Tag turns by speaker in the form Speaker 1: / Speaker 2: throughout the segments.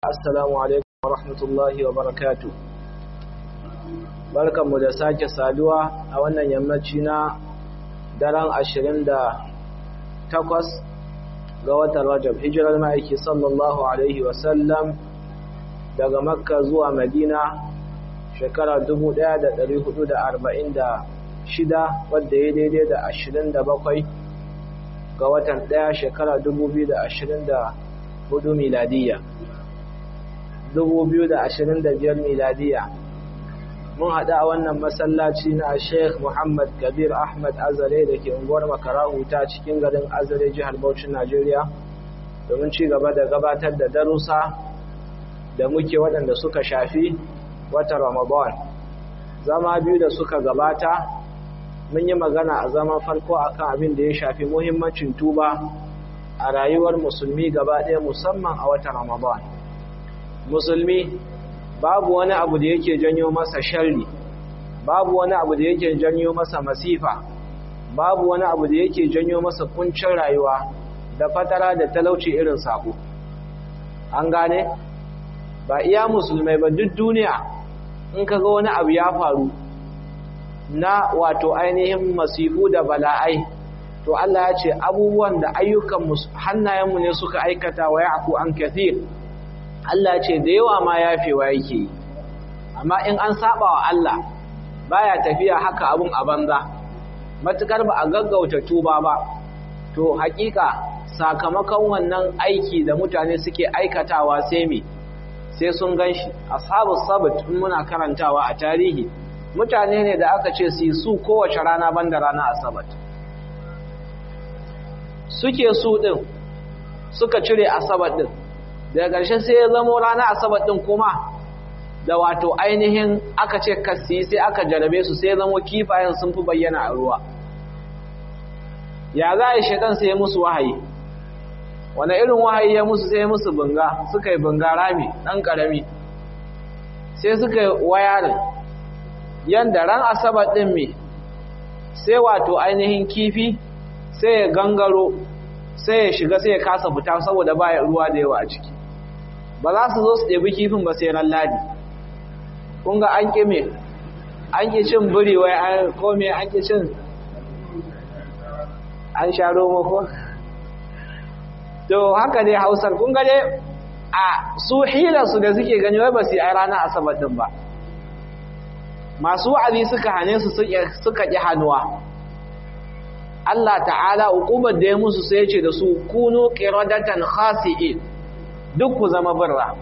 Speaker 1: assalamu alaikum wa rahmatullahi wa barakatu barkanmu da sake saduwa a wannan yammaci na daren ashirin da takwas ga watan rajab hijirar ma'aiki sallallahu alaihi wasallam daga makka zuwa madina shekara 1446 wadda ya daidai da ashirin da bakwai ga watan ɗaya shekara 2024 miladiyya 2025 miladiya mun haɗu a wannan masallaci na sheikh muhammad kabir ahmad azare da ke unguwar makarahu ta cikin garin azare jihar Bauchin najeriya domin ci gaba da gabatar da darussa da muke waɗanda suka shafi wata ramadan zama biyu da suka gabata mun yi magana a zaman farko akan abin da ya shafi muhimmancin tuba a rayuwar musulmi gaba ɗaya musamman a watan ramadan musulmi babu wani abu da yake janyo masa sharri babu wani abu da yake janyo masa masifa babu wani abu da yake janyo masa kuncin rayuwa da fatara da talauci irin sako an gane ba iya musulmai ba duk duniya in ka ga wani abu ya faru na wato ainihin masifu da bala'ai to Allah ya ce abubuwan da ayyukan hannayenmu ne suka aikata wa ya'fu an kathir Allah ce da yawa ma yafewa yake yi amma in an saba wa Allah baya tafiya haka abun a banza matukar ba a gaggauta tuba ba to hakika sakamakon wannan aiki da mutane suke aikatawa sai me sai sun ganshi ashabu sabt in muna karantawa a tarihi mutane ne da aka ce su su kowace rana banda rana asabat suke su din suka cire asabat din daga ƙarshe sai ya zamo rana asabar ɗin kuma da wato ainihin aka ce kasi sai aka jarabe su sai ya zamo kifayen sun fi bayyana a ruwa ya za a yi shaidan sai ya musu wahayi wane irin wahayi ya musu sai ya musu bunga suka yi bunga rami ɗan ƙarami sai suka yi wayarin yadda ran asabar ɗin mai sai wato ainihin kifi sai ya gangaro sai ya shiga sai ya kasa fita saboda baya ruwa da yawa a ciki ba za su zo su ɗebi kifin ba sai ran ladi kun ga an ƙi me an ƙi cin biri wai an kome an ƙi cin an sha romo ko to haka dai hausar kun ga dai a su hilarsu da suke gani wai ba su yi a ranar asabar ɗin ba masu wa'azi suka hane su suka ƙi hannuwa Allah ta'ala hukumar da ya musu sai ce da su kunu qiradatan khasi'in duk ku zama birra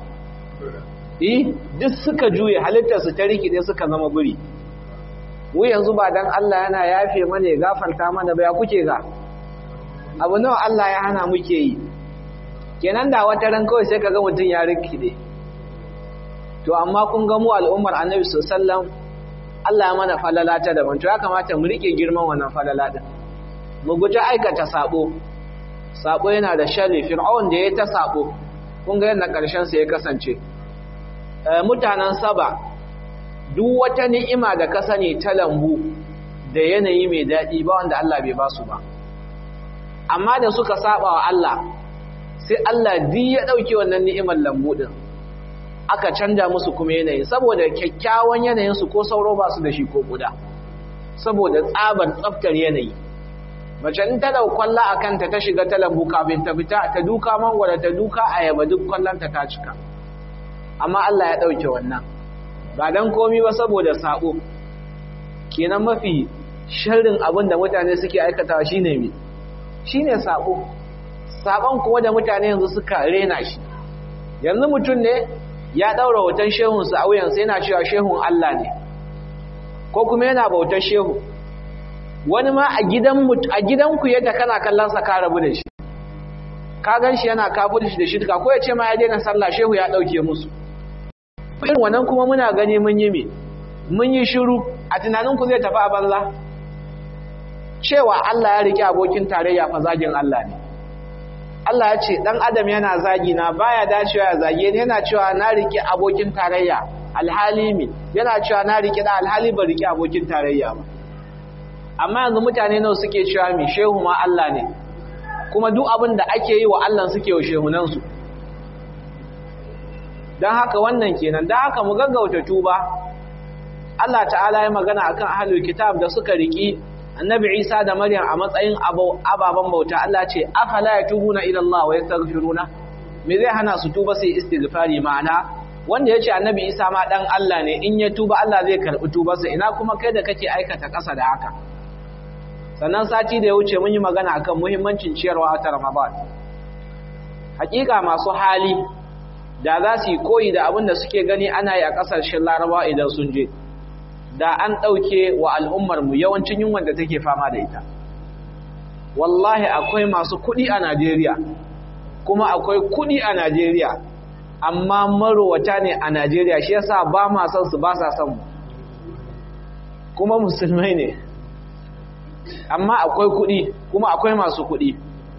Speaker 1: eh duk suka juye halittar su ta rikide suka zama biri mu yanzu ba dan Allah yana yafe mana ya gafarta mana ba ya kuke ga abu nawa Allah ya hana muke yi kenan da wata ran kawai sai kaga mutun ya rikide to amma kun ga mu al'ummar Annabi sallallahu alaihi wasallam Allah ya mana falala ta daban to ya kamata mu rike girman wannan falala din mu guji aikata sabo sabo yana da sharri fir'aun da ya ta sabo kun ga yadda karshen sa ya kasance mutanen saba duk wata ni'ima da ka sani ta lambu da yanayi mai daɗi ba wanda Allah bai ba su ba amma da suka saba wa Allah sai Allah di ya ɗauki wannan ni'imar lambu ɗin aka canja musu kuma yanayi saboda kyakkyawan yanayinsu ko sauro ba su da shi ko guda saboda tsabar tsaftar yanayi mace in ta dau kwalla a kanta ta shiga ta lambu kafin ta fita ta duka mangwara ta duka ayaba duk kwallonta ta cika amma Allah ya ɗauke wannan ba don komi ba saboda sabo kenan mafi sharrin abin da mutane suke aikatawa shine me shine sabo sabon kuma da mutane yanzu suka rena shi yanzu mutum ne ya ɗaura hoton shehunsa a wuyansa yana cewa shehun Allah ne ko kuma yana bautar shehu wani ma a gidan a gidanku yadda kana kallon sa ka rabu da shi ka gan shi yana kafir shi da shirka ko ya ce ma ya daina sallah shehu ya dauke musu irin wannan kuma muna gani mun yi me mun yi shiru a tunanin ku zai tafi a banza cewa Allah ya rike abokin tarayya fa zagin Allah ne Allah ya ce dan adam yana zagi na baya dacewa ya zage ni yana cewa na rike abokin tarayya alhali mi yana cewa na rike da alhali ba rike abokin tarayya ba amma yanzu mutane nawa suke cewa mi shehu ma Allah ne kuma duk abin da ake yi wa Allah suke wa shehunansu don haka wannan kenan don haka mu gaggauta tuba Allah ta'ala ya magana akan ahlul kitab da suka riki annabi Isa da Maryam a matsayin ababen bauta Allah ce afala yatubuna ila Allah wa yastaghfiruna me zai hana su tuba sai istighfari ma'ana wanda yace annabi Isa ma dan Allah ne in ya tuba Allah zai karbi tubarsa ina kuma kai da kake aikata ƙasa da haka sannan sati da ya wuce mun yi magana akan muhimmancin ciyarwa ta Ramadan hakika masu hali da za su yi koyi da abin da suke gani ana yi a ƙasashen Laraba idan sun je da an ɗauke wa al'ummarmu yawancin yunwan da take fama da ita. Wallahi akwai masu kuɗi a Najeriya, kuma akwai kuɗi a Najeriya, amma marowata ne a Najeriya shi yasa ba ma son su ba sa son mu. Kuma musulmai ne, amma akwai kuɗi, kuma akwai masu kuɗi.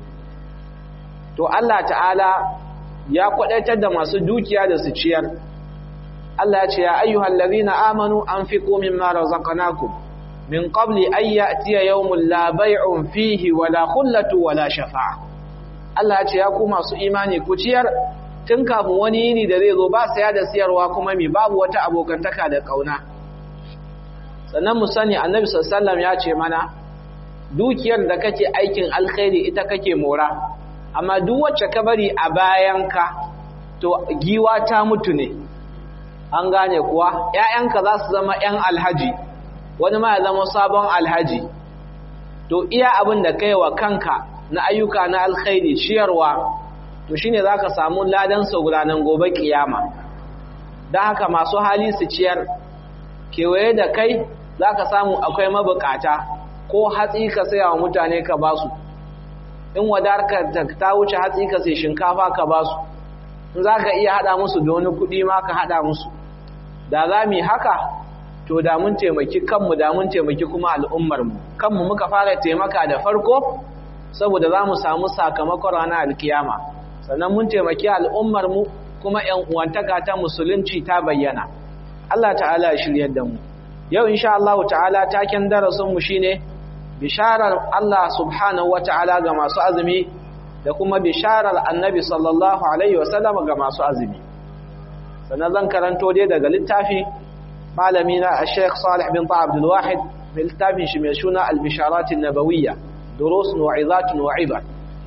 Speaker 1: To Allah ta'ala ya kwaɗaitar da masu dukiya da su ciyar. Allah ce ya ayyuhal ladhina amanu anfiqu mimma razaqnakum min qabli an ya'tiya yawmun la bay'un fihi wala khullatu wala shafa'a Allah ce ya ku masu imani ku ciyar tun kafin wani yini da zai zo ba saya da siyarwa kuma mi babu wata abokantaka da kauna sannan mu sani annabi sallallahu ya ce mana dukiyar da kake aikin alkhairi ita kake mora amma duk wacce ka bari a bayanka to giwa ta mutu ne an gane kuwa ‘ya'yanka za su zama ‘yan alhaji wani ma ya zama sabon alhaji to iya abin da kai wa kanka na ayyuka na alkhairi ciyarwa to shi ne za ka samu ladansa gudanar gobe kiyama don haka masu hali su ciyar kewaye da kai za ka samu akwai mabukata ko hatsi ka saya wa mutane ka ba su in wadarka ta wuce hatsi ka sai shinkafa ka ba su in za ka iya haɗa musu da wani kuɗi ma ka haɗa musu da za mu yi haka to da mun taimaki kanmu da mun taimaki kuma al'ummarmu kanmu muka fara taimaka da farko saboda za mu samu sakamakon ranar alkiyama sannan mun taimaki al'ummarmu kuma ‘yan uwantaka ta musulunci ta bayyana Allah ta'ala ya shiryar da mu yau insha Allah ta'ala taken darasinmu shine bisharar Allah subhanahu wa ta'ala ga masu azumi da kuma bisharar annabi sallallahu alaihi wasallam ga masu azumi sannan zan karanto dai daga littafi malami na Sheikh Salih bin Ta'ab Abdul Wahid mai littafin shi mai suna Al-Bisharat an-Nabawiyya durus wa izat wa ibar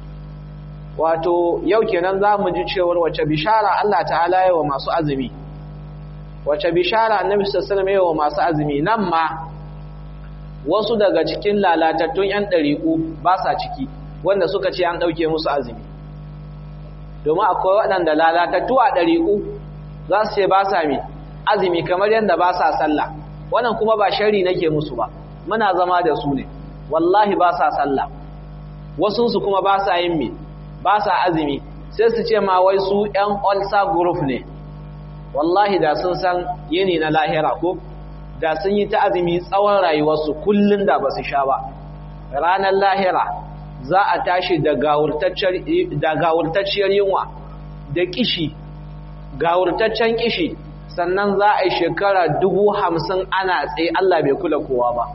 Speaker 1: wato yau kenan zamu ji cewar wace bishara Allah ta'ala ya wa masu azumi wace bishara annabi sallallahu alaihi wasallam wa masu azumi nan ma wasu daga cikin lalatattun yan dariku ba sa ciki wanda suka ce an ɗauke musu azumi domin akwai waɗanda lalatattu a ɗariƙu za su ce ba sa mi azumi kamar yadda ba sa sallah wannan kuma ba shari nake musu ba muna zama da su ne wallahi ba sa sallah wasunsu kuma ba sa yin mi ba sa azumi sai su ce ma wai su ‘yan olsa group ne wallahi da sun san yini na lahira ko da sun yi ta azumi tsawon rayuwarsu kullum da ba su sha ba ranar lahira za a tashi da gawurtacciyar yunwa da kishi gawurtaccen kishi sannan za a yi shekara dubu hamsin ana tsaye Allah bai kula kowa ba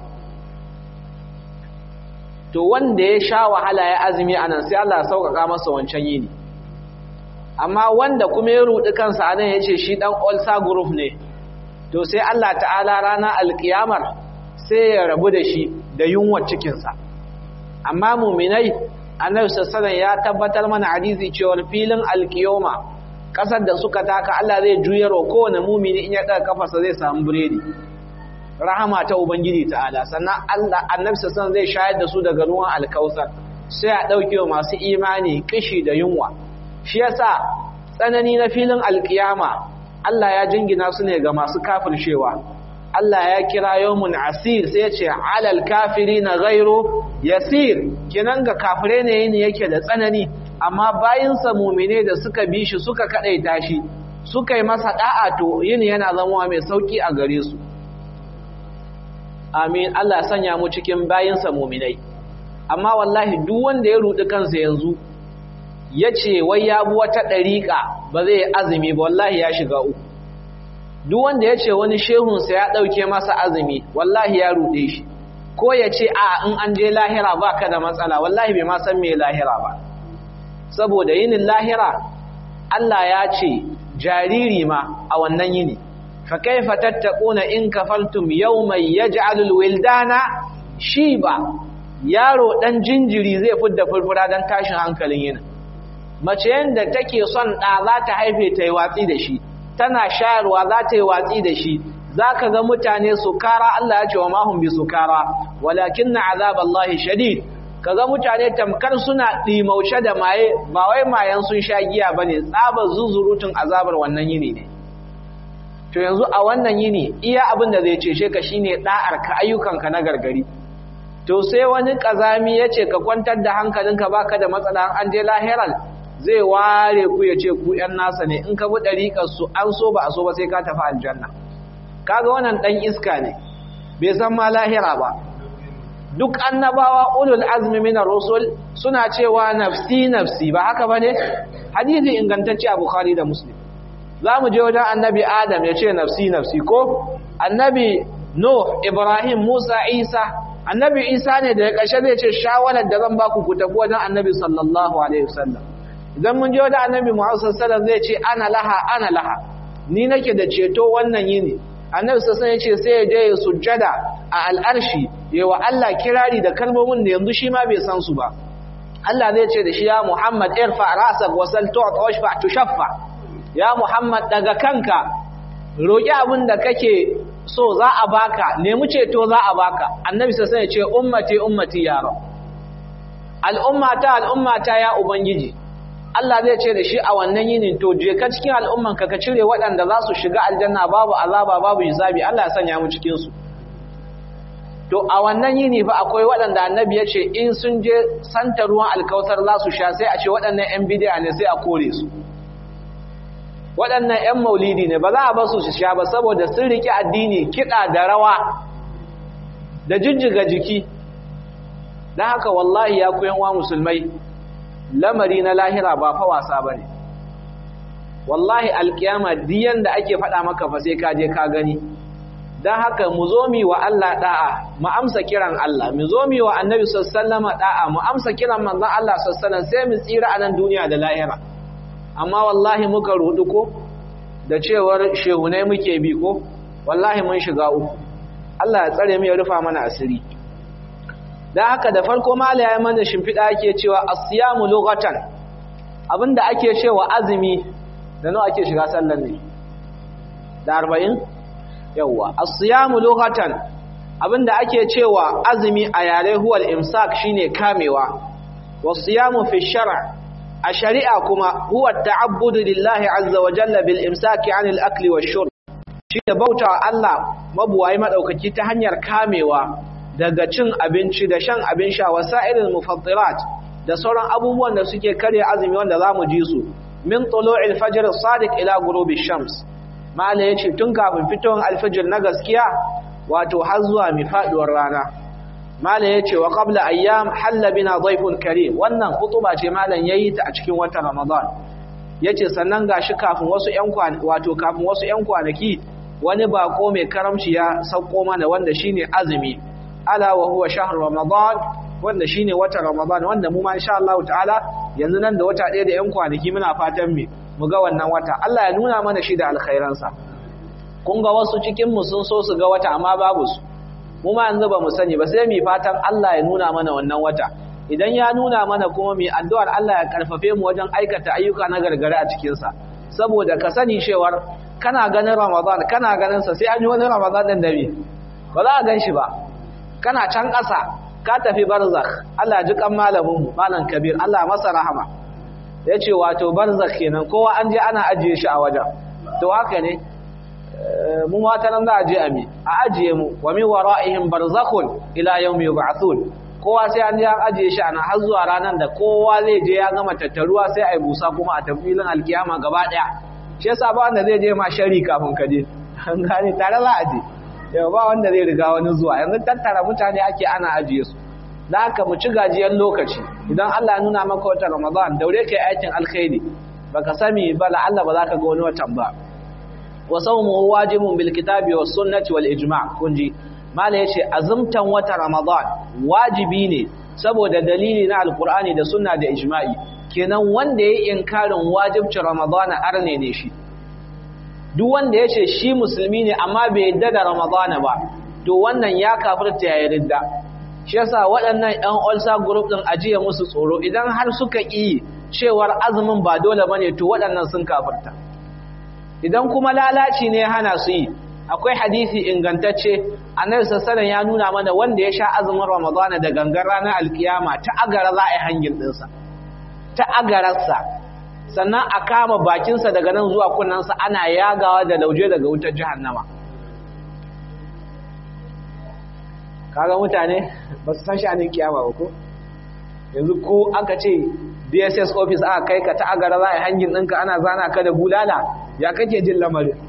Speaker 1: to wanda ya sha wahala ya azumi a nan sai Allah sauƙaƙa masa wancan yini amma wanda kuma ya ruɗi kansa a nan ya ce shi ɗan olsa group ne to sai Allah ta'ala rana alƙiyamar sai ya rabu da shi da yunwar cikinsa amma muminai annabi sallallahu ya tabbatar mana hadisi cewa filin alkiyoma kasar da suka taka Allah zai juyar wa kowane mumini in ya daga kafarsa zai samu biredi rahama ta ubangiji ta'ala sannan Allah annabi sallallahu zai shayar da su daga ruwan alkausar sai a dauke wa masu imani kishi da yunwa shi yasa tsanani na filin alkiyama Allah ya jingina su ne ga masu kafircewa Allah ya kira yawmun asir sai ya ce alal kafirina ghairu yasir kinan ga kafire ne yin yake da tsanani amma bayinsa mumine da suka bi shi suka kadaita shi suka yi masa da'a to yin yana zama mai sauki a gare su amin Allah sanya mu cikin bayinsa muminai amma wallahi duk wanda ya rudi kansa yanzu yace wai ya bi wata dariƙa ba zai azumi ba wallahi ya shiga uku duk wanda yace wani shehunsa ya dauke masa azumi wallahi ya rude shi ko ya ce a in an je lahira ba ka da matsala wallahi bai ma san me lahira ba saboda yinin lahira Allah ya ce jariri ma a wannan yini fa kaifa tattaquna in kafartum yawman yaj'alul wildana shiba yaro dan jinjiri zai fidda furfura dan tashin hankalin yini mace yanda take son da za ta haife ta yi watsi da shi tana shayarwa za ta yi watsi da shi zaka ga mutane su kara Allah ya ce wa mahum bi sukara walakinna azaballahi shadid kaga mutane tamkar suna ɗimauce da maye ba wai mayan sun sha giya bane tsabar zuzurutun azabar wannan yini ne to yanzu a wannan yini iya abin da zai cece ka shine da'ar ka ayyukanka na gargari to sai wani kazami yace ka kwantar da hankalinka baka da matsala an je lahiral zai ware ku yace ku yan nasa ne in ka bi dariƙar su an so ba a so ba sai ka tafi aljanna kaga wannan dan iska ne bai san ma lahira ba duk annabawa ulul azmi minar rusul suna cewa nafsi nafsi ba haka bane hadisi ingantacce a bukhari da muslim zamu je wajen annabi adam ya ce nafsi nafsi ko annabi nuh ibrahim musa isa annabi isa ne da ya kashe zai ce shawarar da zan baku ku tafi wajen annabi sallallahu alaihi wasallam idan mun je wajen annabi muhammad sallallahu alaihi wasallam zai ce ana laha ana laha ni nake da ceto wannan yini annabi sassan ya ce sai ya je ya sujjada a al'arshi ya wa Allah kirari da kalmomin da yanzu shi ma bai san su ba Allah zai ce da shi ya Muhammad irfa rasak wa sal tu't washfa tushaffa ya Muhammad daga kanka roki abin da kake so za a baka nemi ceto za a baka annabi sassan ya ce ummati ummati ya rab al'ummata al'ummata ya ubangiji Allah zai ce da shi a wannan yinin to je ka cikin al'umman ka ka cire waɗanda za su shiga aljanna babu azaba babu hisabi Allah ya sanya mu cikin su to a wannan yini fa akwai waɗanda annabi ya ce in sun je santa ruwan alkautar za su sha sai a ce waɗannan ƴan bid'a ne sai a kore su waɗannan ƴan maulidi ne ba za a ba su sha ba saboda sun riƙe addini kiɗa da rawa da jijjiga jiki don haka wallahi ya koyan wa musulmai lamari na lahira ba fa wasa bane wallahi alkiyama diyan da ake faɗa maka fa sai ka je ka gani dan haka mu zo mi wa Allah da'a mu amsa kiran Allah mu zo mi wa Annabi sallallahu alaihi da'a mu amsa kiran manzon Allah sallallahu sai mu tsira a nan duniya da lahira amma wallahi muka rudu ko da cewar shehunai muke bi ko wallahi mun shiga uku Allah ya tsare mu ya rufa mana asiri da haka da farko mala ya mana shimfiɗa ake cewa asiyamu lughatan abinda ake cewa azumi da nawa ake shiga sallar ne da 40 yawa asiyamu lughatan abinda ake cewa azumi a yare huwal imsak shine kamewa wasiyamu fi shar'a a shari'a kuma huwa ta'abbudu lillahi azza wa jalla bil imsaki 'anil akli wash shurb shine bautawa Allah mabuwayi madaukaki ta hanyar kamewa daga cin abinci da shan abin sha wasa'ilul mufattirat da sauran abubuwan da suke kare azumi wanda zamu ji su min tulu'il fajr as-sadiq ila ghurubi shams mala yace tun kafin fitowar alfajr na gaskiya wato har zuwa mi faduwar rana mala yace wa qabla ayyam halla bina dhayfun karim wannan khutuba ce malan yayi ta a cikin watan ramadan yace sannan gashi kafin wasu ƴan kwanaki wato kafin wasu ƴan kwanaki wani bako mai karamci ya sauko mana wanda shine azumi ala wa huwa shahr ramadan wanda shine watan ramadan wanda mu ma insha Allah ta'ala yanzu nan da wata ɗaya da ƴan kwanaki muna fatan mu mu ga wannan wata Allah ya nuna mana shi da alkhairan sa kun ga wasu cikin mu sun so su ga wata amma babu su mu ma yanzu ba mu sani ba sai mu fatan Allah ya nuna mana wannan wata idan ya nuna mana kuma mu addu'ar Allah ya karfafe mu wajen aikata ayyuka na gargare a cikin sa saboda ka sani cewar kana ganin ramadan kana ganin sa sai an yi wani ramadan din da ba za a gan shi ba kana can ƙasa ka tafi barzakh Allah ji kan malamin mu malam kabir Allah masa rahama yace wato barzakh kenan kowa an je ana ajiye shi a wajen to haka ne mu mata nan za a je a mi a ajiye mu wa min wara'ihim barzakhun ila yawmi yub'athun kowa sai an je an ajiye shi ana har zuwa ranar da kowa zai je ya gama tattaruwa sai ai busa kuma a tafilin alkiyama gaba daya shi yasa ba wanda zai je ma shari kafin ka je an gane tare za a je yau ba wanda zai riga wani zuwa yanzu tattara mutane ake ana ajiye su da haka mu ci gajiyar lokaci idan Allah ya nuna maka wata Ramadan daure kai aikin alkhairi baka sani ba la Allah ba za ka ga wani watan ba wa sawmu wajibun bil kitabi was sunnati wal ijma' kunji mala yace azumtan wata Ramadan wajibi ne saboda dalili na alqur'ani da sunna da ijma'i kenan wanda yayi inkarin wajibcin Ramadan arne ne shi duk wanda ya ce shi musulmi ne amma bai yadda da ramadana ba to wannan ya kafirta ya ridda shi yasa waɗannan ƴan ulsa group din ajiye musu tsoro idan har suka ƙi cewar azumin ba dole bane to waɗannan sun kafirta idan kuma lalaci ne hana su yi akwai hadisi ingantacce annabi sallallahu ya nuna mana wanda ya sha azumin ramadana da gangan ranar alkiyama ta agara za a yi hangin ɗinsa ta agararsa sannan a kama bakinsa daga nan zuwa kunnansa ana yagawa da lauje daga wutar jahannama kaga mutane ba su san sha'anin kiyama ba ko yanzu ko aka ce dss office aka kai ka ta agara za a yi hangin ɗinka ana zana ka da bulala ya kake jin lamarin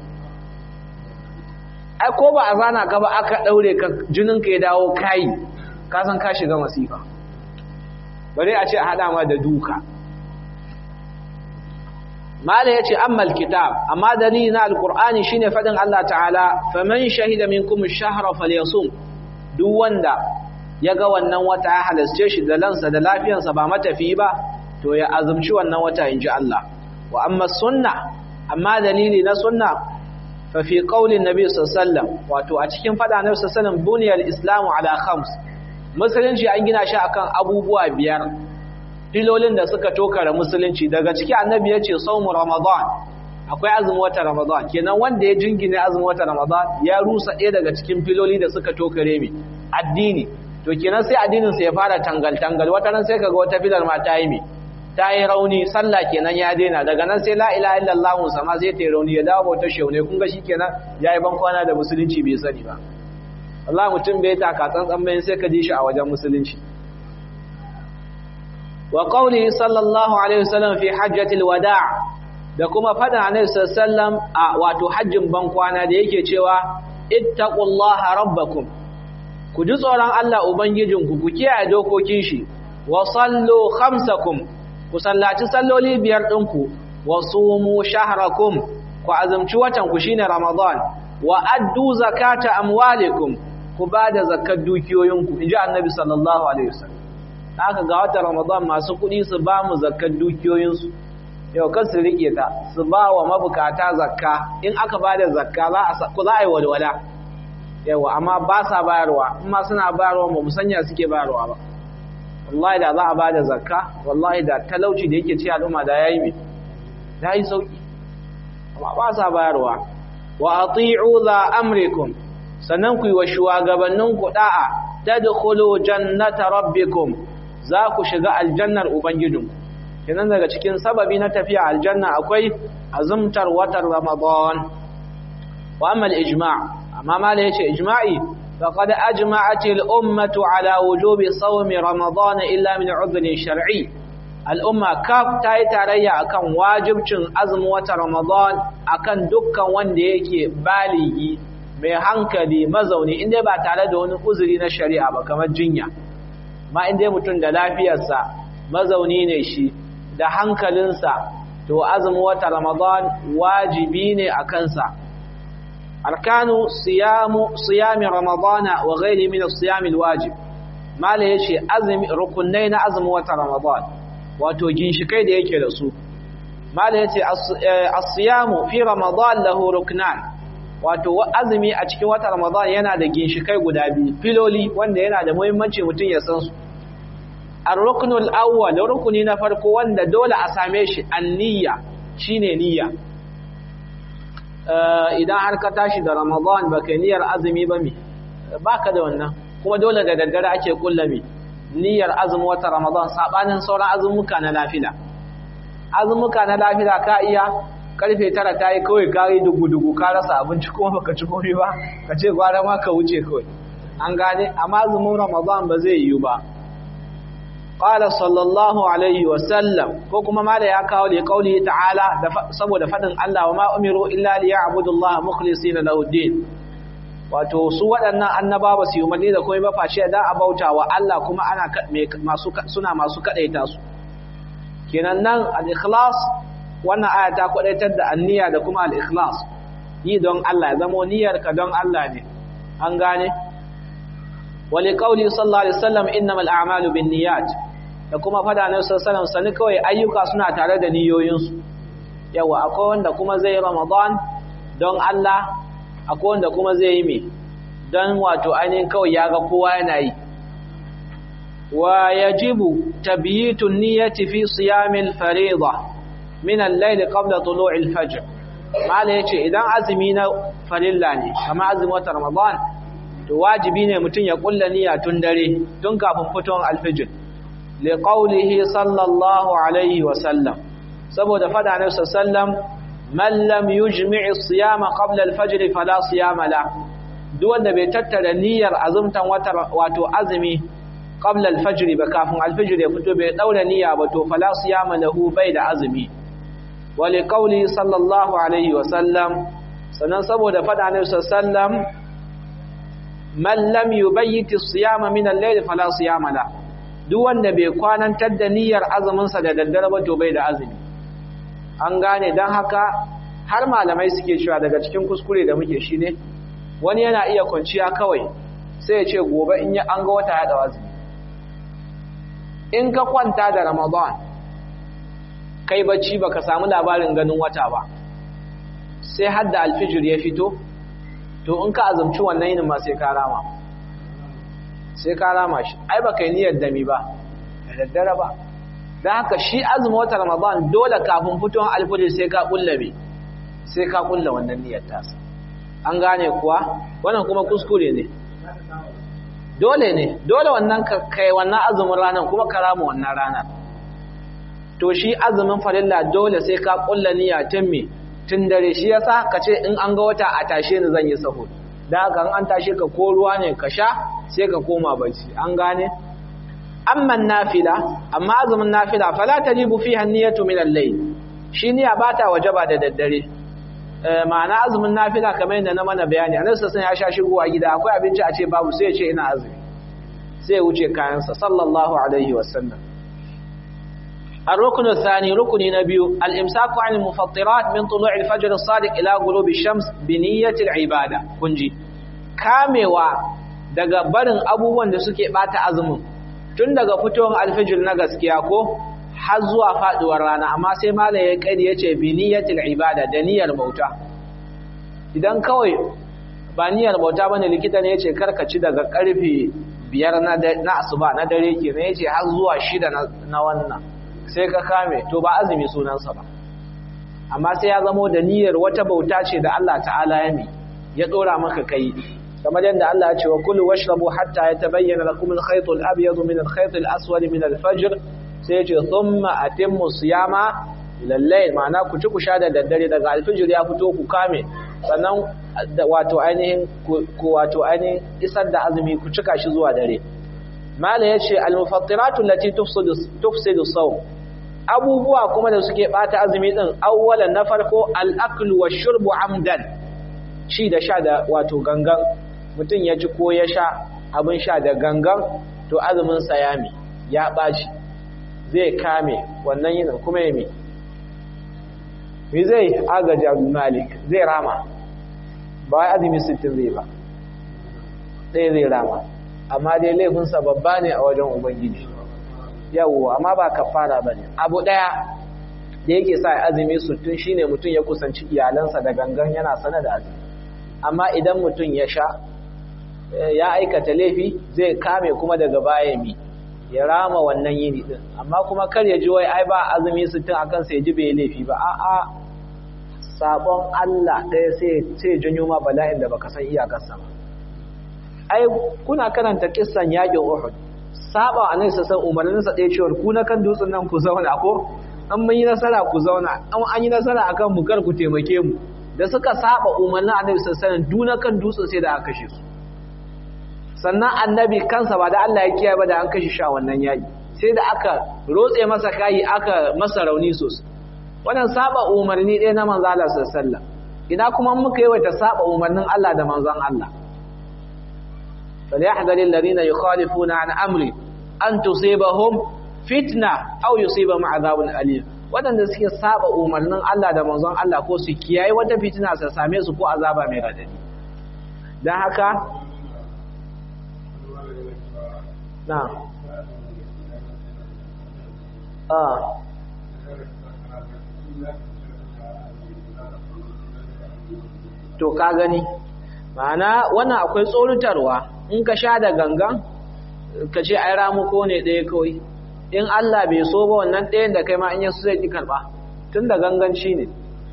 Speaker 1: ai ko ba a zana ka ba aka ɗaure ka jininka ya dawo kayi ka san ka shiga masifa bare a ce a haɗa ma da duka mala yace amma alkitab amma dalili na alqur'ani shine fadin Allah ta'ala faman shahida minkum ash-shahra falyasum duk wanda yaga wannan wata ya halasce shi da lansa da lafiyarsa ba matafi ba to ya azumci wannan wata inji Allah wa amma sunna amma dalili na sunna fa fi qaulin nabi sallallahu alaihi wasallam wato a cikin fada nabi sallallahu alaihi wasallam buniyal islamu ala khams musulunci an gina shi akan abubuwa biyar filolin da suka tokara musulunci daga ciki annabi ya ce saumu ramadan akwai azumin wata ramadan kenan wanda ya jingine azumin wata ramadan ya rusa ɗaya daga cikin filoli da suka tokare mi addini to kenan sai addinin sa ya fara tangal tangal wata nan sai kaga wata filar ma ta yi mi ta yi rauni sallah kenan ya daina daga nan sai la ilaha illallah sama sai ta yi rauni ya dawo bautar shaune kun ga shikenan yayi ban kwana da musulunci bai sani ba Allah mutum bai taka tsantsan bayan sai ka ji shi a wajen musulunci wa qawli sallallahu alaihi wasallam fi hajjatil wada' da kuma fada annabi sallallahu a wato hajjin ban kwana da yake cewa ittaqullaha rabbakum ku ji tsoron Allah ubangijinku ku kiyaye dokokin shi wa sallu khamsakum ku sallaci salloli biyar ɗinku wa sumu shahrakum ku azumci watan ku shine ramadan wa addu zakata amwalikum ku bada zakkar dukiyoyinku inji annabi sallallahu alaihi wasallam haka ga watan ramadan masu kuɗi su ba mu zakkar dukiyoyinsu yau kan su riƙe ta su ba wa mabukata zakka in aka ba da zakka za a yi walwala yawa amma ba sa bayarwa in ma suna bayarwa ba musanya suke bayarwa ba wallahi da za a ba da zakka wallahi da talauci da yake ci al'umma da yayi mai da yi sauki amma ba sa bayarwa wa ati'u za amrikum sannan ku yi wa shugabanninku da'a tadkhulu jannata rabbikum za ku shiga aljannar ubangijinku kenan daga cikin sababi na tafiya aljanna akwai azumtar watan ramadan wa amma al-ijma' amma mala yace ijma'i faqad ajma'at al-ummatu ala wujubi sawmi ramadan illa min 'udhrin shar'i al-umma kaf ta yi tarayya akan wajibcin azumin watan ramadan akan dukkan wanda yake baligi mai hankali mazauni inda ba tare da wani uzuri na shari'a ba kamar jinya ma inda mutum da lafiyarsa mazauni ne shi da hankalinsa to azumin wata ramadan wajibi ne a kansa arkanu siyamu siyami ramadana wa ghairi min as-siyam al-wajib mala yace azumi rukunai na azumin wata ramadan wato ginshikai da yake da su mala yace as-siyamu fi ramadan lahu ruknan wato azumi a cikin wata ramadan yana da ginshikai guda biyu filoli wanda yana da muhimmanci mutum ya san su ar-ruknul awwal rukuni na farko wanda dole a same shi an-niyya shine niyya idan har ka tashi da ramadan baka niyyar azumi ba mi baka da wannan kuma dole da daddare ake kullami niyyar azumi wata ramadan sabanin sauran azumuka na lafila azumuka na lafila ka iya karfe tara ta yi kawai ka yi dugu-dugu ka rasa abinci kuma baka ci komai ba ka ce gwara ma ka wuce kawai an gane amma azumin ramadan ba zai yiwu ba qala sallallahu alaihi wa sallam ko kuma ma da ya kawo li qauli ta'ala saboda fadin Allah wa ma umiru illa li ya'budu Allah mukhlisina lahu din wato su waɗannan annaba ba su yi umarni da komai ba face dan a bauta wa Allah kuma ana masu suna masu kadaita su kenan nan al-ikhlas wannan aya ta kwadaitar da anniya da kuma al-ikhlas yi don Allah ya zamo niyyarka don Allah ne an gane wali qauli sallallahu alaihi wasallam innamal a'malu binniyat da kuma fada na sallallahu sani kawai ayyuka suna tare da niyoyinsu yawa akwai wanda kuma zai ramadan don Allah akwai wanda kuma zai yi mai don wato ainihin kawai ya ga kowa yana yi wa yajibu tabyitun niyyati fi siyamil fariḍa min al-layl qabla tulu'il fajr mala yace idan azumi na farilla ne kamar azumin watan ramadan to wajibi ne mutum ya kulla niyya tun dare tun kafin fitowar alfijir li qawlihi sallallahu alaihi wa sallam saboda fada na sallam man lam yujmi' as-siyama qabla al-fajr fala siyama la duk wanda bai tattara niyyar azumtan wata wato azumi qabla al-fajr ba kafin al-fajr ya fito bai daura niyya ba to fala siyama lahu bai da azumi wa li qawli sallallahu alaihi wa sallam sannan saboda fada na sallam man lam yubayyit as-siyama min al-layl fala siyama la duk wanda bai kwanantar da niyyar azumin sa da daddare ba to bai da azumi an gane dan haka har malamai suke cewa daga cikin kuskure da muke shi ne wani yana iya kwanciya kawai sai ya ce gobe in ya an ga wata ya dawa azumi in ka kwanta da ramadan kai bacci baka samu labarin ganin wata ba sai har da alfijir ya fito to in ka azumci wannan yinin ma sai ka rama sai ka rama shi ai baka yi niyyar dami ba da daddare ba don haka shi azumin wata ramadan dole kafin fitowar alfijir sai ka kullabe sai ka kulla wannan niyyar tasa an gane kuwa wannan kuma kuskure ne dole ne dole wannan kai wannan azumin ranar kuma ka rama wannan ranar to shi azumin farilla dole sai ka kulla niyya tun me tun dare shi yasa ka ce in an ga wata a tashe ni zan yi sahur da haka an tashe ka ko ruwa ne ka sha sai ka koma bacci an gane amma nafila amma azumin nafila fala tajibu fiha niyyatu min al-layl shi niyya bata wajaba da daddare ma'ana azumin nafila kamar yadda na mana bayani a nasa sun ya sha shigowa gida akwai abinci a ce babu sai ya ce ina azumi sai ya wuce kayansa sallallahu alaihi wasallam الركن الثاني ركن نبي الإمساك عن المفطرات من طلوع الفجر الصادق إلى غروب الشمس بنية العبادة كنجي كاموا daga barin abubuwan da suke bata azumin tun daga fitowar alfijir na gaskiya ko har zuwa faduwar rana amma sai malam ya kai yace bi niyyatil ibada da niyyar bauta idan kawai ba niyyar bauta bane likita ne yace karka ci daga karfe biyar na na asuba na dare kenan yace har zuwa shida na wannan sai ka kame to ba azumi sunansa ba amma sai ya zamo da niyyar wata bauta ce da Allah ta'ala ya mi ya dora maka kai kamar yadda Allah ya ce wa kulu washrabu hatta yatabayyana lakum al-khayt al-abyad min al-khayt al-aswad min al-fajr sai ya ce thumma atimmu siyama ila al-layl ma'ana ku ci ku sha da daddare daga al-fajr ya fito ku kame sannan wato ainihin ku wato ainihin isar da azumi ku cika shi zuwa dare mala yace al-mufattiratu allati tufsidu tufsidu sawm abubuwa kuma da suke bata azumi din awwalan na farko al-aklu wash-shurbu amdan ci da sha da wato gangan mutum ya ci ko ya sha abin sha da gangan to azumin sa ya mi ya baci zai kame wannan yin kuma ya mi mi zai agaji abu malik zai rama ba wai azumi 60 zai ba ɗaya zai rama amma dai laifinsa babba ne a wajen ubangiji yawo amma ba kafara ba ne abu ɗaya da yake sa azumi sutun shine mutum ya kusanci iyalansa da gangan yana sana da azumi amma idan mutum ya sha ya aikata laifi zai kame kuma daga baya mi ya rama wannan yini din amma kuma kar ya ji wai ai ba azumi sutun akan sai ji bai laifi ba a'a sabon Allah ɗaya sai sai janyo ma bala'in da baka san iyakarsa ba ai kuna karanta kissan yakin Uhud saba annabi sallallahu umarnin sa ɗaya cewa ku na kan dutsen nan ku zauna ko an mun yi nasara ku zauna an an yi nasara akan mu kar ku taimake mu da suka saba umarnin annabi sallallahu alaihi duna kan dutsen sai da aka kashe su sannan annabi kansa ba da Allah ya kiyaye ba da an kashe shi a wannan yaki sai da aka rotse masa kai aka masa rauni sosai wannan saba umarni ɗaya na manzo Allah sallallahu alaihi wasallam ina kuma muka yi wata saba umarnin Allah da manzon Allah فليحذر الذين يخالفون عن أمري أن تصيبهم فتنة أو يصيبهم عذاب أليم waɗanda suke saba umarnin Allah da manzon Allah ko su kiyaye wata fitina su same su ko azaba mai radadi don haka na a to ka gani ma'ana wannan akwai tsorutarwa in ka sha da gangan ka ce ai ramuko ne ɗaya kawai in Allah bai so ba wannan ɗayan da kai ma in yasu zai ki karɓa tun da ganganci ne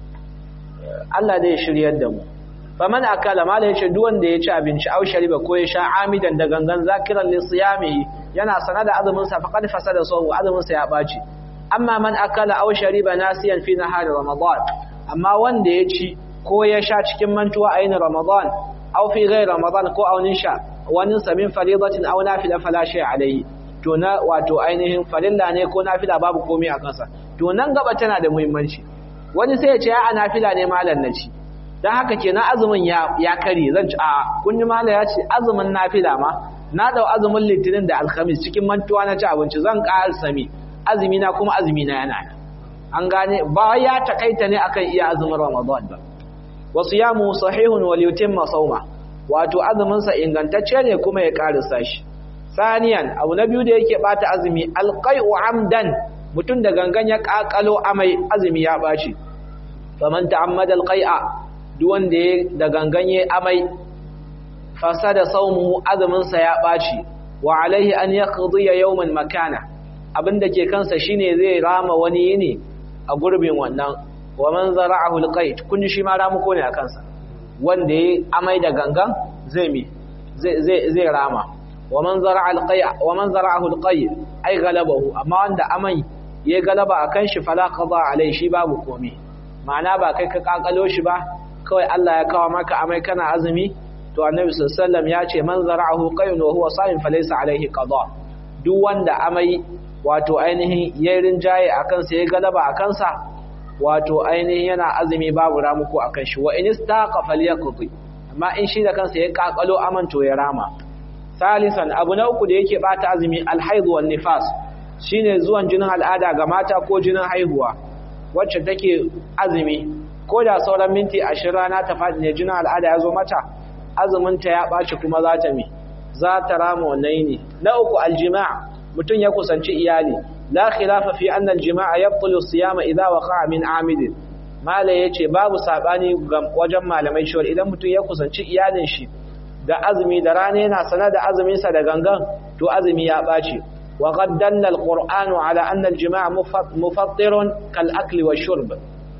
Speaker 1: Allah zai shiryar da mu faman akala mala yace duk wanda ya ci abinci au shariba ko ya sha amidan da gangan zakiran li siyamihi yana sana da azumin sa faqad fasada sawu azumin sa ya baci amma man akala au shariba nasiyan fi nahar ramadan amma wanda ya ci ko ya sha cikin mantuwa a yin ramadan au fi ghairi ramadan ko aunin sha wani samin faridatin au nafila fala shay alayhi to na wato ainihin farilla ne ko nafila babu komai a kansa to nan gaba tana da muhimmanci wani sai ya ce ya nafila ne malam na ci dan haka kenan azumin ya ya kare zan ci a kun ji malam ya ce azumin nafila ma na dau azumin litinin da alhamis cikin mantuwa na ci abinci zan ƙara sami azumi na kuma azumi na yana an gane ba ya takaita ne akan iya azumin ramadan ba wasu yamu sahihun wal yutimma sawma wato azumin sa ingantacce ne kuma ya karisa shi saniyan abu na biyu da yake bata azumi alqai'u amdan mutun da gangan ya kakalo amai azumi ya baci faman ta'ammada alqai'a duk wanda ya da gangan ya amai fasada sawmuhu azumin sa ya baci wa alaihi an yaqdi yawman makana abinda ke kansa shine zai rama wani yini a gurbin wannan wa man zara'ahu alqait kun shi ma ramu ko ne a kansa wanda ya amai da gangan zai mi zai zai zai rama wa man zara'a alqai wa man zara'ahu alqai ai galabahu amma wanda amai ya galaba akan shi fala qada alai shi babu komai ma'ana ba kai ka kakalo shi ba kawai Allah ya kawo maka amai kana azumi to annabi sallallahu alaihi wasallam ya ce man zara'ahu qayun wa huwa sa'im falaysa alaihi qada duk wanda amai wato ainihin yayin rinjaye akan sa ya galaba akan sa wato ainihin yana azumi babu ramuko akan shi wa in istaqa falyaqdi amma in shi da kansa ya kakalo amanto ya rama salisan abu na uku da yake bata azumi alhaid wan nifas shine zuwan jinin al'ada ga mata ko jinin haihuwa wacce take azumi ko da sauran minti 20 rana ta fadi ne jinin al'ada ya zo mata azumin ta ya baci kuma za ta mi za ta rama wannan ne na uku aljima' mutun ya kusanci iyali la khilafa fi anna al-jima'a yabtulu siyama idha waqa'a min 'amid mala yace babu sabani wajen malamai cewa idan mutum ya kusanci iyalin shi da azumi da rana yana sanar da azumin sa da gangan to azumi ya baci wa qad dalla al-qur'anu ala anna al-jima'a mufattirun kal akli wa shurb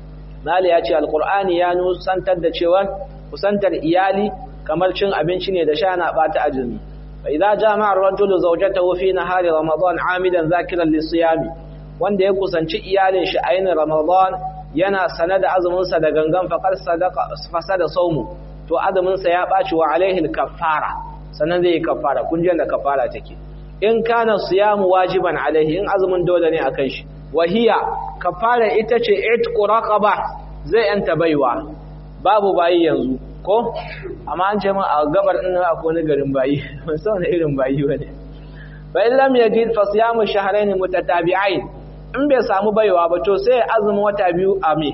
Speaker 1: mala yace al-qur'ani ya nusantar da cewa kusantar iyali kamar cin abinci ne da sha na bata azumi فإذا جامع الرجل زوجته في نهار رمضان عامدا ذاكرا للصيام wanda ya kusanci iyalin shi a yin Ramadan yana sane da azumin sa da gangan faqad sadaqa fasada sawmu to azumin sa ya baci wa alaihi kaffara sannan zai yi kaffara kun ji da kaffara take in kana siyamu wajiban alaihi in azumin dole ne akan shi wahiya kaffara ita ce itqu raqaba zai yanta baiwa babu bayi yanzu ko amma an ce min a gabar din akwai wani garin bayi ban san wani irin bayi bane fa in lam yajid fa siyamu shahrayn mutatabi'ain in bai samu baiwa ba to sai azumin wata biyu a me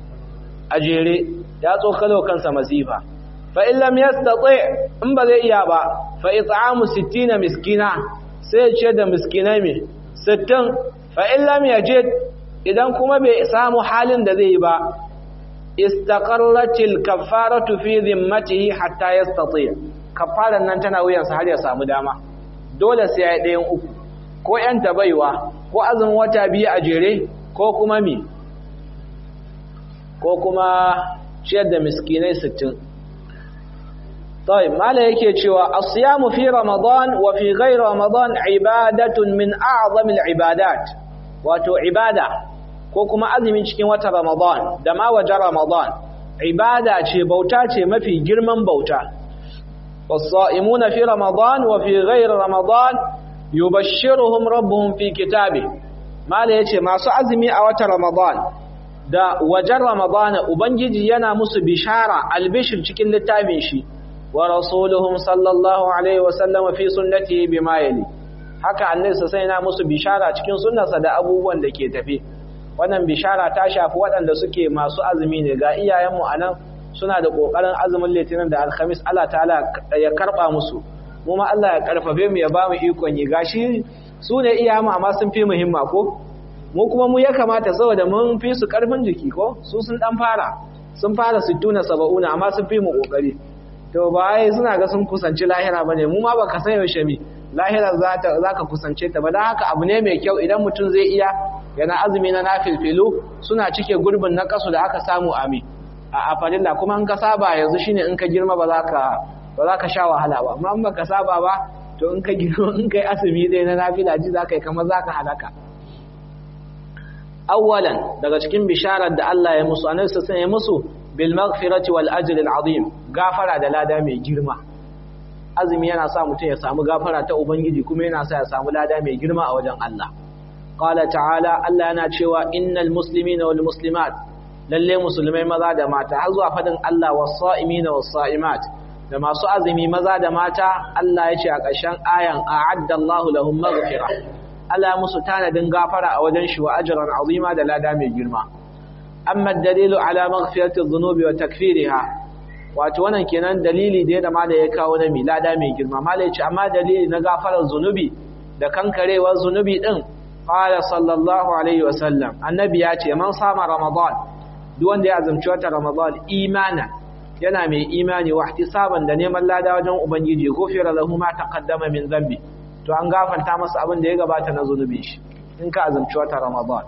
Speaker 1: a jere ya tsokalo kansa masifa fa in lam yastati in ba zai iya ba fa it'amu 60 miskina sai ya ce da miskinai me 60 fa in lam yajid idan kuma bai samu halin da zai yi ba istaqarratil kaffaratu fi zimmatihi hatta yastati kaffaran nan tana wuyansa har ya samu dama dole sai ya ɗayan uku ko yan tabaiwa ko azumin wata biyu a jere ko kuma mi ko kuma ciyar da miskinai 60 طيب ما لا yake cewa as-siyamu fi ramadan wa fi ghayri ramadan ibadatun min a'zamil ibadat wato ibada ko kuma azumin cikin wata Ramadan da ma waje Ramadan ibada ce bauta ce mafi girman bauta was-sa'imuna fi Ramadan wa fi ghayri Ramadan yubashshiruhum rabbuhum fi kitabi mala yace masu azumi a wata Ramadan da wajen Ramadan ubangiji yana musu bishara albishir cikin littafin shi wa rasuluhum sallallahu alaihi wa sallam fi sunnatihi bima yali haka annabi sai yana musu bishara cikin sunnarsa da abubuwan da ke tafi wannan bishara ta shafi waɗanda suke masu azumi ne ga iyayenmu a nan suna da ƙoƙarin azumin litinin da alhamis Allah ta'ala ya karɓa musu mu ma Allah ya karfafe mu ya ba mu ikon yi gashi su ne iyayenmu amma sun fi muhimma ko mu kuma mu ya kamata saboda mun fi su ƙarfin jiki ko su sun ɗan fara sun fara sittuna saba'una amma sun fi mu kokari to ba ai suna ga sun kusanci lahira bane mu ma baka san yaushe mi lahira za ta zaka kusance ta ba dan haka abu ne mai kyau idan mutum zai iya yana azumi na nafilfilu suna cike gurbin na kasu da aka samu ami a farilla kuma in ka saba yanzu shine in ka girma ba za ka ba za ka sha wahala ba amma in baka saba ba to in ka girma in kai azumi dai na nafila ji za ka yi kamar za ka halaka awwalan daga cikin bisharar da Allah ya musu annabi sai ya musu bil maghfirati wal ajri al azim gafara da lada mai girma azumi yana sa mutum ya samu gafara ta ubangiji kuma yana sa ya samu lada mai girma a wajen Allah qala ta'ala Allah yana cewa innal muslimina wal muslimat lalle musulmai maza da mata har zuwa fadin Allah was-sa'imina was-sa'imat da masu azumi maza da mata Allah ya ce a ƙarshen ayan a'adda Allahu lahum maghfira Allah musu tanadin gafara a wajen shi wa ajran azima da lada mai girma amma dalilu ala maghfirati dhunubi wa takfiriha wato wannan kenan dalili da da mala ya kawo na mi lada mai girma mala ya ce amma dalili na gafarar zunubi da kankarewar zunubi din qala sallallahu alaihi wa sallam annabi ya ce man sama ramadan duk wanda ya azumci wata ramadan imana yana mai imani wa ihtisaban da neman lada wajen ubangiji gofira lahu ma taqaddama min dhanbi to an gafarta masa abin da ya gabata na zunubin shi in ka azumci wata ramadan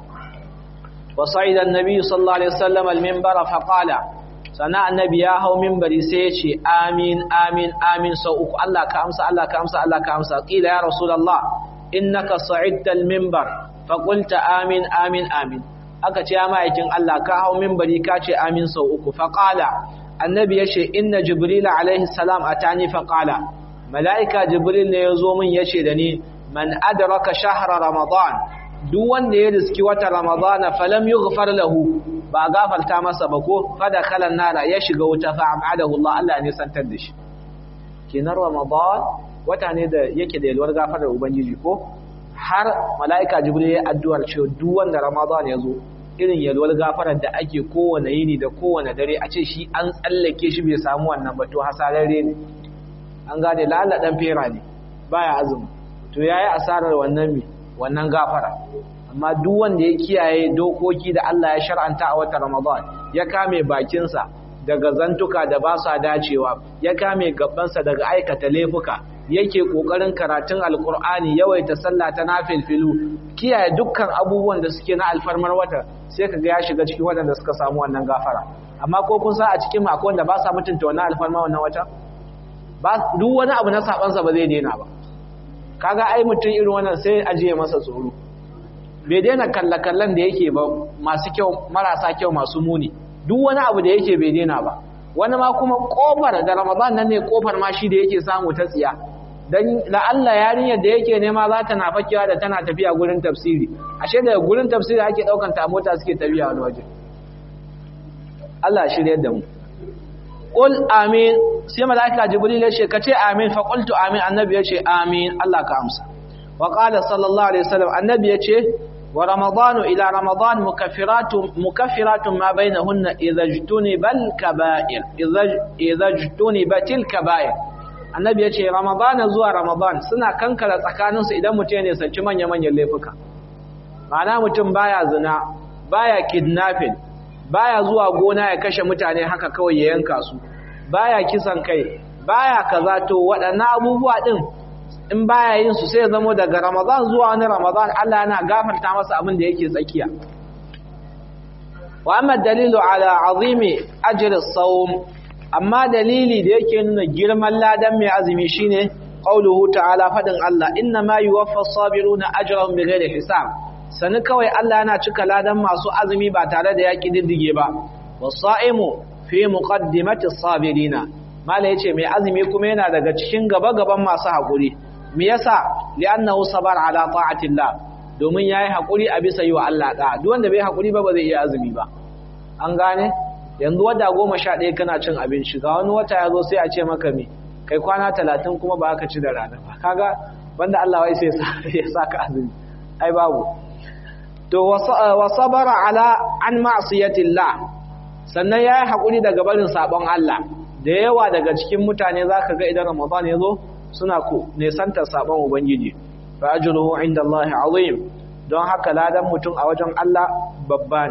Speaker 1: wa sa'ida annabi sallallahu alaihi wasallam al-minbar fa qala sana annabi ya hau minbari sai ya ce amin amin amin sau uku Allah ka amsa Allah ka amsa Allah ka amsa qila ya rasulullah innaka sa'idta al-minbar fa qulta amin amin amin aka ce ya ma'aikin Allah ka hau minbari ka ce amin sau uku fa qala annabi ya ce inna jibril alaihi salam atani fa qala mala'ika jibril ne ya zo min ya ce da ni man adraka shahra ramadan duk wanda ya riski wata ramadana falam yughfar lahu ba gafarta masa ba ko fada kalan nara ya shiga wuta fa abadahu Allah Allah ne santar da shi kenan ramadan wata ne da yake da yalwar gafarar ubangiji ko har mala'ika jibril ya addu'ar cewa duk wanda ramadan ya zo irin yalwar gafarar da ake kowane yini da kowane dare a ce shi an tsallake shi bai samu wannan ba to hasararre ne an gane lalla dan fera ne baya azumi to yayi asarar wannan mi wannan gafara amma duk wanda ya kiyaye dokoki da Allah ya shar'anta a watan Ramadan ya kame bakinsa daga zantuka da ba sa dacewa ya kame gabansa daga aikata laifuka yake kokarin karatun alkur'ani yawaita sallah ta nafilfilu kiyaye dukkan abubuwan da suke na alfarmar wata sai kaga ya shiga cikin waɗanda suka samu wannan gafara amma ko kun sa a cikin mako wanda ba sa mutunta wannan alfarma wannan wata ba duk wani abu na sabansa ba zai daina ba kaga ai mutum irin wannan sai ajiye masa tsoro bai daina kallakallan da yake ba masu kyau marasa kyau masu muni duk wani abu da yake bai daina ba wani ma kuma kofar da ramadan nan ne kofar ma shi da yake samu ta tsiya dan la Allah yarinyar da yake nema za ta na fakewa da tana tafiya gurin tafsiri ashe daga gurin tafsiri ake daukan ta mota suke tafiya wani waje Allah shirye da mu qul amin sai malaika jibril ya ce kace amin fa qultu amin annabi ya ce amin Allah ka amsa wa qala sallallahu alaihi wasallam annabi ya ce wa ramadanu ila ramadan mukaffiratun mukaffiratun ma bainahunna idza jtunibal kaba'ir idza jtunibatil kaba'ir annabi ya ce ramadan zuwa ramadan suna kankara tsakaninsu idan mutum ne sanci manya manyan laifuka ma'ana mutum baya zina baya kidnapping baya zuwa gona ya kashe mutane haka kawai ya yanka su baya kisan kai baya kaza to waɗannan abubuwa din in baya yin su sai zamo daga Ramadan zuwa wani Ramadan Allah yana gafarta masa abin da yake tsakiya wa amma dalilu ala azimi ajri as-sawm amma dalili da yake nuna girman ladan mai azumi shine qauluhu ta'ala fadin Allah inna ma yuwaffa as-sabiruna ajrahum bighairi hisab sani kawai Allah yana cika ladan masu azumi ba tare da yaƙi diddige ba wasaimu fi muqaddimati as-sabirina mala yace mai azumi kuma yana daga cikin gaba-gaban masu hakuri me yasa li'annahu sabar ala ta'atillah domin yayi hakuri a bisa yi wa Allah da duk wanda bai hakuri ba ba zai iya azumi ba an gane yanzu wata 11 kana cin abinci ga wani wata yazo sai a ce maka me kai kwana 30 kuma ba ka ci da rana ba kaga banda Allah wai sai ya saka azumi ai babu to wa sabara ala an ma'siyatillah sannan yayi hakuri daga barin sabon Allah da yawa daga cikin mutane zaka ga idan Ramadan yazo suna ku nesantar sabon ubangiji fa ajruhu indallahi azim don haka ladan mutum a wajen Allah babba ne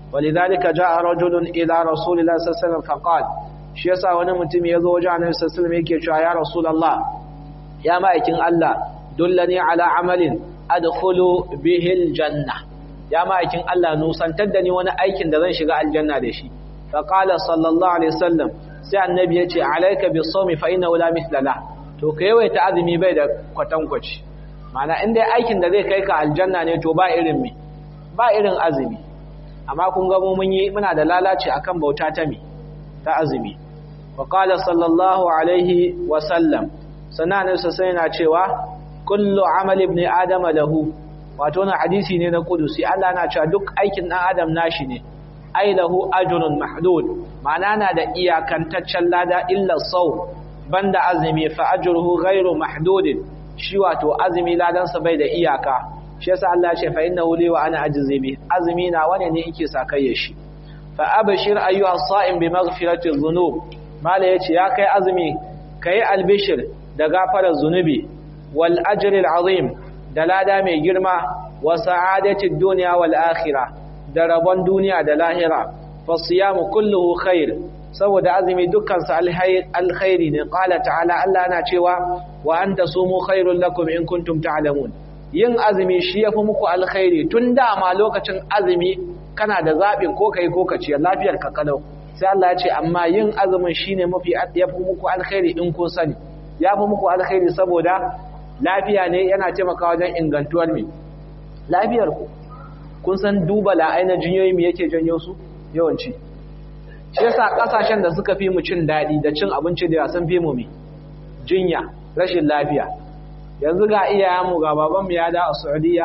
Speaker 1: walidhalika jaa rajulun ila rasulillahi sallallahu alaihi wasallam faqala shi yasa wani mutum ya zo wajen annabi sallallahu alaihi wasallam yake cewa ya rasulullah ya ma'aikin Allah dullani ala amalin adkhulu bihi aljanna ya ma'aikin Allah nusantar da ni wani aikin da zan shiga aljanna da shi faqala sallallahu alaihi wasallam sai annabi ya ce alayka bisawmi fa innahu la mithla la to ka yawaita azumi bai da kwatankwaci ma'ana in dai aikin da zai kai ka aljanna ne to ba irin me ba irin azumi amma kun ga mu mun yi muna da lalaci akan bauta ta me ta azumi wa qala sallallahu alaihi wa sallam sannan sai yana cewa kullu amali ibn adam lahu wato na hadisi ne na kudusi Allah na cewa duk aikin dan adam nashi ne ai lahu ajrun mahdud ma'ana na da iyakantaccen lada illa saw banda azumi fa ajruhu ghairu mahdud shi wato azumi ladan sa bai da iyaka shi yasa Allah ya ce fa innahu li wa ana ajzi azumi na wane ne yake sakayya shi fa abshir ayyuha as-sa'im bi maghfirati dhunub mala yace ya kai azumi kai albishir da gafarar zunubi wal ajril azim da lada mai girma wa sa'adatid dunya wal akhirah da rabon duniya da lahira fa siyamu kulluhu khair saboda azumi dukkan sa alkhairi ne qala ta'ala Allah yana cewa wa anta sumu khairul lakum in kuntum ta'lamun yin azumi shi yafi muku alkhairi tun da ma lokacin azumi kana da zabin ko kai ko kace lafiyar ka kalau sai Allah ya ce amma yin azumin shine mafi yafi muku alkhairi in kun sani ya fi muku alkhairi saboda lafiya ne yana taimakawa wajen ingantuwar mai lafiyar ku kun san duba la'ai na jinyoyi mu yake janyo su yawanci shi yasa kasashen da suka fi mu cin daɗi da cin abinci da sun fi mu mai jinya rashin lafiya yanzu ga iyayenmu ga babanmu ya da a saudiya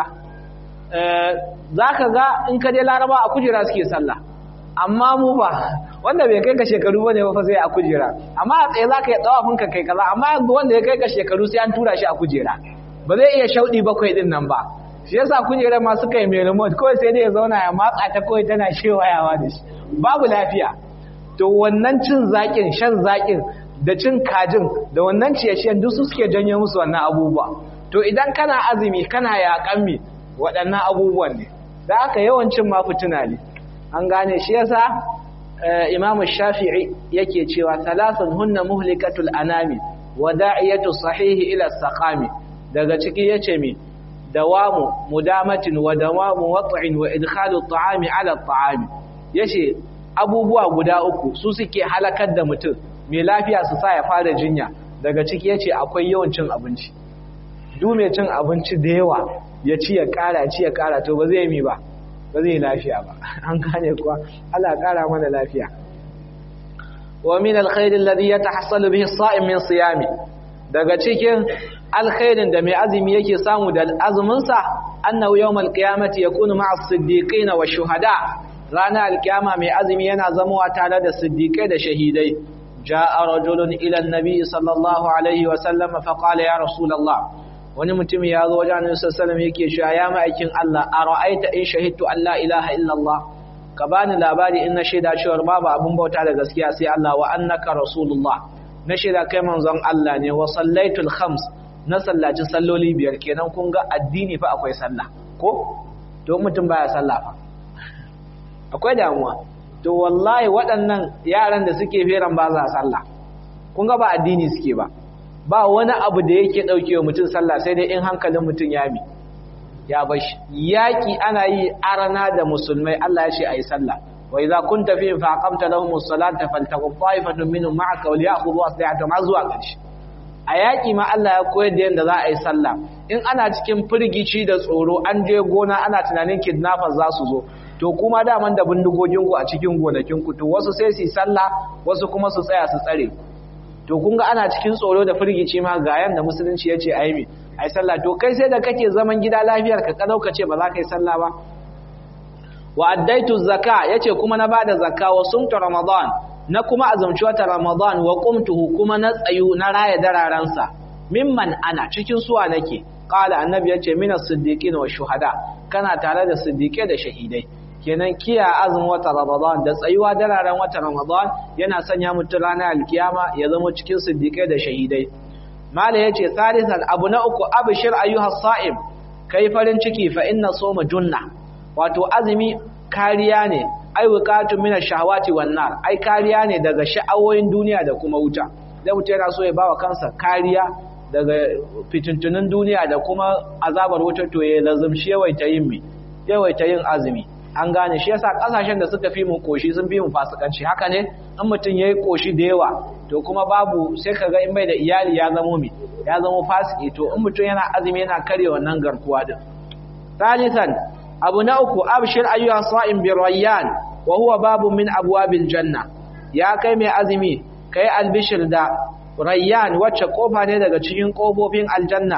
Speaker 1: za ka ga in ka je laraba a kujera suke sallah amma mu ba wanda bai kai ka shekaru bane ba fa sai a kujera amma a tsaye zaka yi tsawafin ka kai kaza amma wanda ya kai ka shekaru sai an tura shi a kujera ba zai iya shaudi bakwai din nan ba shi yasa kujera ma suka yi mai remote kawai sai dai ya zauna ya matsa ta kawai tana shewayawa da shi babu lafiya to wannan cin zakin shan zakin da cin kajin da wannan ciye-ciyen duk su suke janyo musu wannan abubuwa to idan kana azumi kana yaƙan mi waɗannan abubuwan ne da aka yawancin ma fituna ne an gane shi yasa imam shafi'i yake cewa thalathun hunna muhlikatul anami wa da'iyatu sahihi ila saqami daga ciki yace mi dawamu mudamatin wa dawamu wat'in wa idkhalu at'ami ala at'ami yace abubuwa guda uku su suke halakar da mutum mai lafiya su sa ya fara jinya daga ciki yace akwai yawan cin abinci duk mai cin abinci da yawa ya ci ya kara ya ci ya kara to ba zai mi ba ba zai lafiya ba an gane kuwa Allah kara mana lafiya wa min alkhair alladhi yatahassalu bihi as-sa'im min siyami daga cikin alkhairin da mai azumi yake samu da azumin sa annahu yawm alqiyamati yakunu ma'a as-siddiqin wa shuhada rana alqiyama mai azumi yana zamowa tare da siddiqai da shahidai jaa rajulun ila an-nabi sallallahu alaihi wa sallam fa qala ya rasulullah wani mutum ya zo wajen annabi sallallahu alaihi yake cewa ya ma'aikin Allah ara'aita in shahidtu an la ilaha illallah ka bani labari in na shaida cewa babu abun bauta da gaskiya sai Allah wa annaka rasulullah na shaida kai manzon Allah ne wa sallaitul khams na sallaci salloli biyar kenan kun ga addini fa akwai sallah ko to mutum baya sallah fa akwai damuwa to wallahi waɗannan yaran da suke feran ba za sallah kun ga ba addini suke ba ba wani abu da yake ɗauke wa mutum sallah sai dai in hankalin mutum ya mi ya bashi yaƙi ana yi arana da musulmai Allah ya ce a yi sallah wa idza kunta fi fa aqamta lahum as-salata faltaqum ta'ifatun minhum ma'aka wa liya'khudhu aslihatahum ma zuwa ƙarshe a yaƙi ma Allah ya koyar da yadda za a yi sallah in ana cikin firgici da tsoro an je gona ana tunanin kidnappers za su zo to kuma daman da bindigoginku a cikin gonakinku to wasu sai su yi sallah wasu kuma su tsaya su tsare to kun ga ana cikin tsoro da firgici ma ga yanda musulunci ya ce a yi ai sallah to kai sai da kake zaman gida lafiyar ka kadau ka ce ba za ka yi sallah ba wa addaitu zakka yace kuma na bada zakka wa sumtu ramadan na kuma azumci wata ramadan wa qumtuhu kuma na tsayu na raya dararansa mimman ana cikin suwa nake qala annabi yace minas siddiqin wa shuhada kana tare da siddiqai da shahidai kenan kiya azumin wata ramadan da tsayuwa dararen wata ramadan yana sanya mutum ranar alkiyama ya zama cikin siddiqai da shahidai mala yace salisan abu na uku abshir ayyuha sa'im kai farin ciki fa inna soma junna wato azumi kariya ne ai wiqatu min ash-shahawati wan nar ai kariya ne daga sha'awoyin duniya da kuma wuta dan mutum yana so ya bawa kansa kariya daga fitintunin duniya da kuma azabar wuta to ya lazumshi yawaita yin mi yawaita yin azumi an gane shi yasa kasashen da suka fi mu koshi sun fi mu fasikanci haka ne in mutum yayi koshi da yawa to kuma babu sai kaga in bai da iyali ya zamo mi ya zamo fasiki to in mutum yana azumi yana kare wannan garkuwa din thalithan abu na uku abshir ayyuha sa'im bi rayyan wa huwa babu min abwabil janna ya kai mai azumi kai albishir da rayyan wacce kofa ne daga cikin kofofin aljanna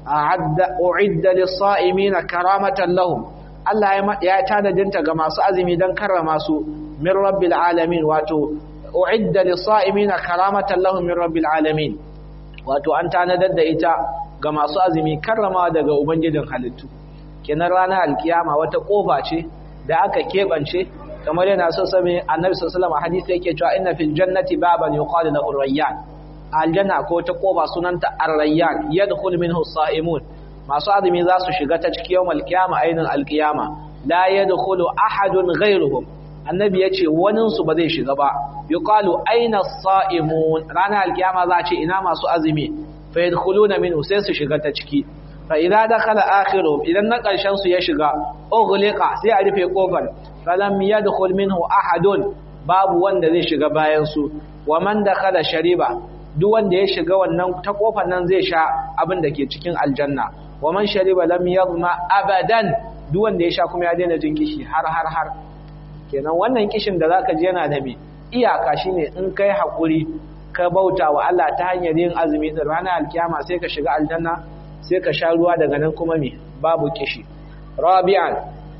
Speaker 1: uidda lis-sa'imin karamatan lahum Allah ya tanadinta ga masu azumi don karrama su min rabbil alamin wato uidda lis-sa'imin karamatan lahum min rabbil alamin wato an tanadar da ita ga masu azumi karrama daga ubangijin halittu kenan ranar alkiyama wata kofa ce da aka kebance kamar yana so sami annabi sallallahu alaihi wasallam hadisi yake cewa inna fil jannati baban yuqalu lahu rayyan aljanna ko ta koba sunanta ar-rayyan yadkhul minhu as-sa'imun masu azumi za su shiga ta cikin yawmal qiyama ainin al-qiyama la yadkhulu ahadun ghayruhum annabi yace wanin su ba zai shiga ba yuqalu aina as-sa'imun ranar al-qiyama za ce ina masu azumi fa yadkhuluna minhu sai su shiga ta ciki fa idza dakhala akhiruhum idan na karshen su ya shiga ughliqa sai a rufe kofar falam yadkhul minhu ahadun babu wanda zai shiga bayan su wa man dakhala shariba duk wanda ya shiga wannan ta kofar nan zai sha abin da ke cikin aljanna wa man shariba lam yadma abadan duk wanda ya sha kuma ya daina jin kishi har har har kenan wannan kishin da zaka ji yana da me iyaka shine in kai hakuri ka bauta wa Allah ta hanyar yin azumi din ranar alkiyama sai ka shiga aljanna sai ka sha ruwa daga nan kuma me babu kishi rabi'an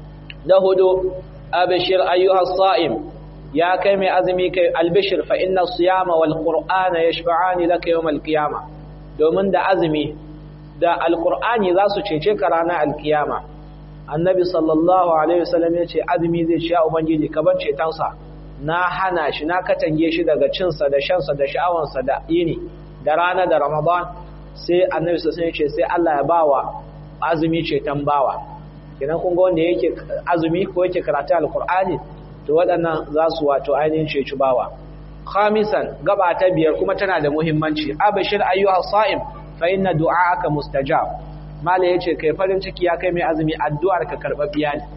Speaker 1: da hudu abshir ayyuha as-sa'im ya kai mai azumi kai albishir fa inna siyama wal qur'ana yashfa'ani laka yawm al qiyama domin da azumi da alqur'ani za su cece ka ranar alkiyama annabi sallallahu alaihi wasallam ya ce azumi zai ci ya ubangiji ka bar cetonsa na hana shi na katange shi daga cinsa da shansa da sha'awansa da yini da rana da ramadan sai annabi sallallahu alaihi ya ce sai Allah ya bawa azumi ceton bawa kenan kun ga wanda yake azumi ko yake karatu alqur'ani to waɗannan za su wato ainihin ceci bawa khamisan gaba ta biyar kuma tana da muhimmanci abashir ayyuha sa'im fa inna du'aaka mustajab mala yace kai farin ciki ya kai mai azumi addu'ar ka karbabbiya ne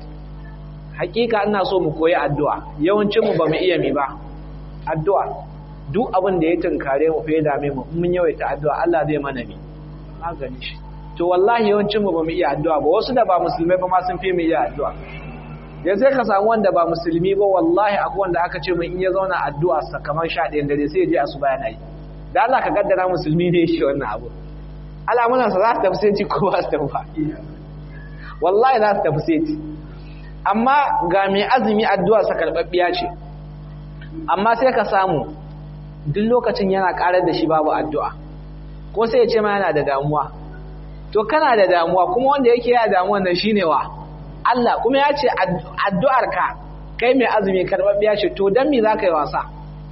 Speaker 1: hakika ina so mu koyi addu'a yawancin mu bamu iya mi ba addu'a duk abin da ya tunkare mu fa ya dame mu mun yawaita addu'a Allah zai mana mi magani shi to wallahi yawancin mu bamu iya addu'a ba wasu da ba musulmai ba ma sun fi mu iya addu'a ya sai ka samu wanda ba musulmi ba wallahi akwai wanda aka ce mun in ya zauna addu'a sa kamar sha ɗayan dare sai ya je asuba yana yi da Allah ka gaddara musulmi ne shi wannan abu al'amuransa za su tafi sai ko ba su tafi ba wallahi za su tafi sai amma ga mai azumi addu'a sa karɓaɓɓiya ce amma sai ka samu duk lokacin yana ƙarar da shi babu addu'a ko sai ya ce ma yana da damuwa to kana da damuwa kuma wanda yake yana damuwan nan shine wa Allah kuma ya ce addu'arka kai mai azumi karɓaɓɓiya ce to don me za ka yi wasa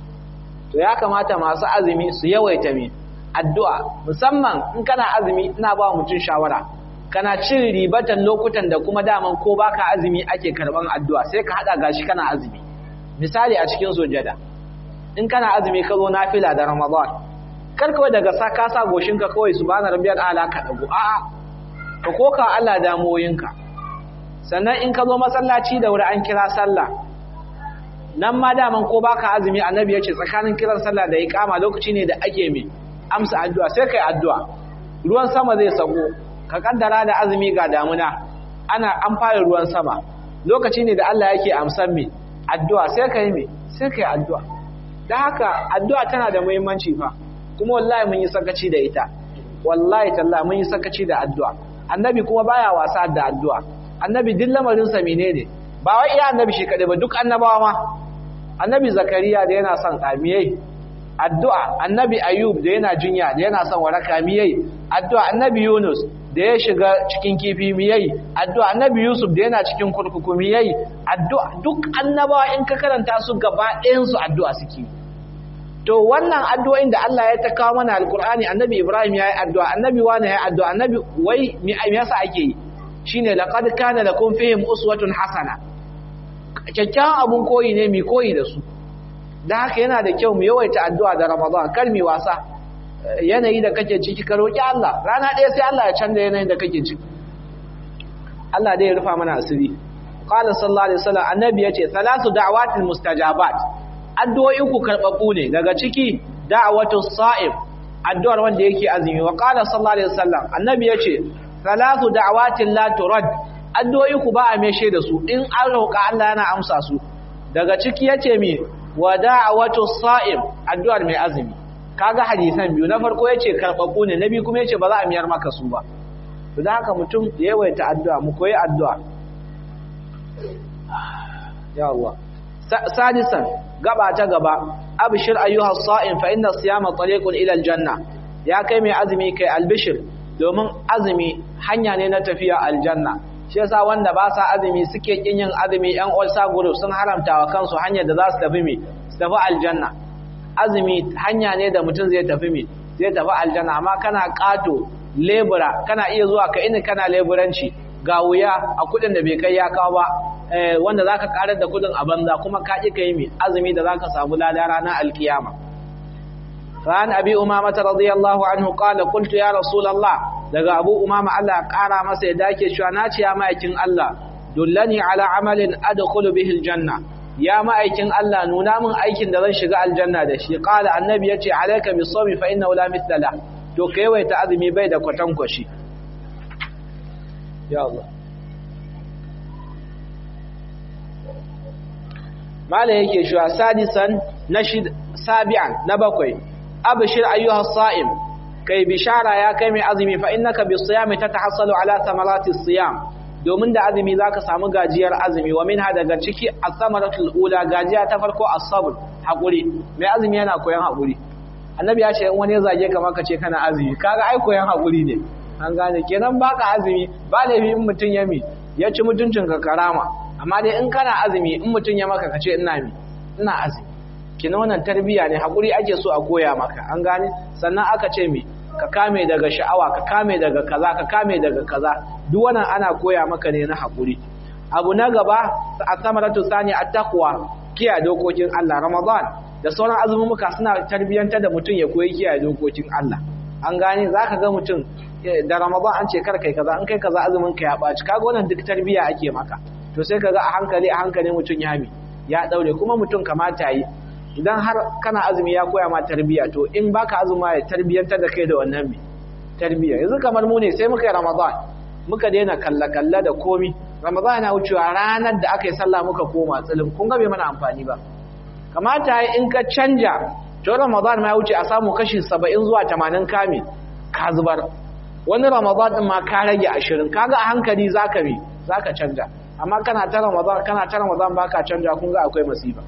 Speaker 1: to ya kamata masu azumi su yawaita mai addu'a musamman in kana azumi ina ba mutum shawara kana cin ribatan lokutan da kuma daman ko baka azumi ake karɓan addu'a sai ka haɗa gashi kana azumi misali a cikin sojada in kana azumi ka zo nafila da ramadan kar kawai daga sa ka sa goshinka kawai subhana rabbiyal a'la ka dago a'a ka koka Allah damoyinka sannan in ka zo masallaci da wuri an kira sallah nan ma daman ko baka azumi annabi ya ce tsakanin kiran sallah da iqama lokaci ne da ake mai amsa addu'a sai kai addu'a ruwan sama zai sako ka kaddara da azumi ga damuna ana an fara ruwan sama lokaci ne da Allah yake amsan mai addu'a sai kai mai sai kai addu'a dan haka addu'a tana da muhimmanci fa kuma wallahi mun yi sakaci da ita wallahi tallahi mun yi sakaci da addu'a annabi kuma baya wasa da addu'a annabi duk lamarinsa menene ba wai iya annabi shi kaɗai ba duk annabawa ma annabi zakariya da yana son ƙamiyai addu'a annabi ayub da yana jinya da yana son waraka miyai addu'a annabi yunus da ya shiga cikin kifi miyai addu'a annabi yusuf da yana cikin kurkuku miyai addu'a duk annabawa in ka karanta su gaba ɗayansu addu'a suke to wannan addu'o'in da Allah ya ta kawo mana alkur'ani annabi ibrahim ya yi addu'a annabi wani ya yi addu'a annabi wai me yasa ake yi shine laqad kana lakum fihim uswatun hasana kyakkyawan abun koyi ne mai koyi da su da haka yana da kyau mu yawaita addu'a da ramadan kar mi wasa yanayi da kake ciki ka roki Allah rana ɗaya sai Allah ya canza yanayin da kake ciki Allah dai ya rufa mana asiri qala sallallahu alaihi wasallam annabi yace salatu da'awatil mustajabat addu'o'i ku karbabu ne daga ciki da'watu sa'im addu'ar wanda yake azumi wa qala sallallahu alaihi wasallam annabi yace salatu da'awatin la turad addu'o'i ku ba a meshe da su in an roƙa Allah yana amsa su daga ciki yace mi wa da'watu sa'im addu'ar mai azumi kaga hadisan biyu na farko yace karbabu ne nabi kuma yace ba za a miyar maka su ba to da haka mutum ya yawaita addu'a mu koyi addu'a ya Allah sadisan gaba ta gaba abshir ayyuha as-sa'im fa inna as-siyama tariqun ila al-janna ya kai mai azumi kai albishir domin azumi hanya ne na tafiya aljanna shi yasa wanda ba sa azumi suke kin yin azumi yan ulsa group sun haramta wa kansu hanyar da za su tafi mi su tafi aljanna azumi hanya ne da mutum zai tafi mi zai tafi aljanna amma kana kato lebura kana iya zuwa ka ini kana leburanci ga wuya a kudin da bai kai ya kawo ba wanda zaka karar da kudin a banza kuma ka ki kai mi azumi da zaka samu lada ranar alkiyama فعن أبي أمامة رضي الله عنه قال قلت يا رسول الله daga Abu Umama Allah ya kara masa ya dake cewa na ce ya ma'aikin Allah dullani ala amalin adkhulu bihi aljanna ya ma'aikin Allah nuna min aikin da zan shiga aljanna da shi qala annabi yace alayka bisawmi fa innahu la mithla to kai ta azumi bai da kwatankwashi ya Allah mala yake cewa sadisan na sabi'an na bakwai abshir ayyuha sa'im kai bishara ya kai mai azumi fa innaka bisiyami tatahassalu ala thamarati siyam domin da azumi zaka samu gajiyar azumi wa minha daga ciki as-samaratul ula gajiya ta farko as-sabr hakuri mai azumi yana koyan hakuri annabi ya ce in wani ya zage ka maka ce kana azumi kaga ai koyan hakuri ne an gane kenan baka azumi ba laifi in mutun ya mi ya ci mutuncin ka karama amma dai in kana azumi in mutun ya maka ka ce ina mi ina azumi kina wannan tarbiya ne hakuri ake so a koya maka an gane sannan aka ce mi ka kame daga sha'awa ka kame daga kaza ka kame daga kaza duk wannan ana koya maka ne na hakuri abu na gaba as-samaratu sani at-taqwa kiyaye dokokin Allah Ramadan da sauran azumumuka suna tarbiyantar da mutum ya koyi kiyaye dokokin Allah an gane zaka ga mutum da Ramadan an ce kar kai kaza an kai kaza azumin ka ya baci kaga wannan duk tarbiya ake maka to sai kaga a hankali a hankali mutum ya mi ya daure kuma mutum kamata yi idan har kana azumi ya koya ma tarbiya to in baka azuma ya tarbiyantar da kai da wannan mi tarbiya yanzu kamar mu ne sai muka yi ramadan muka daina kalla kalla da komi ramadan yana wucewa ranar da aka yi sallah muka koma tsilin kun ga bai mana amfani ba kamata in ka canja to ramadan ma ya wuce a samu kashi 70 zuwa 80 kame ka zubar wani ramadan din ma ka rage 20 kaga a hankali zaka bi zaka canja amma kana ta ramadan kana ta ramadan baka canja kun ga akwai masifa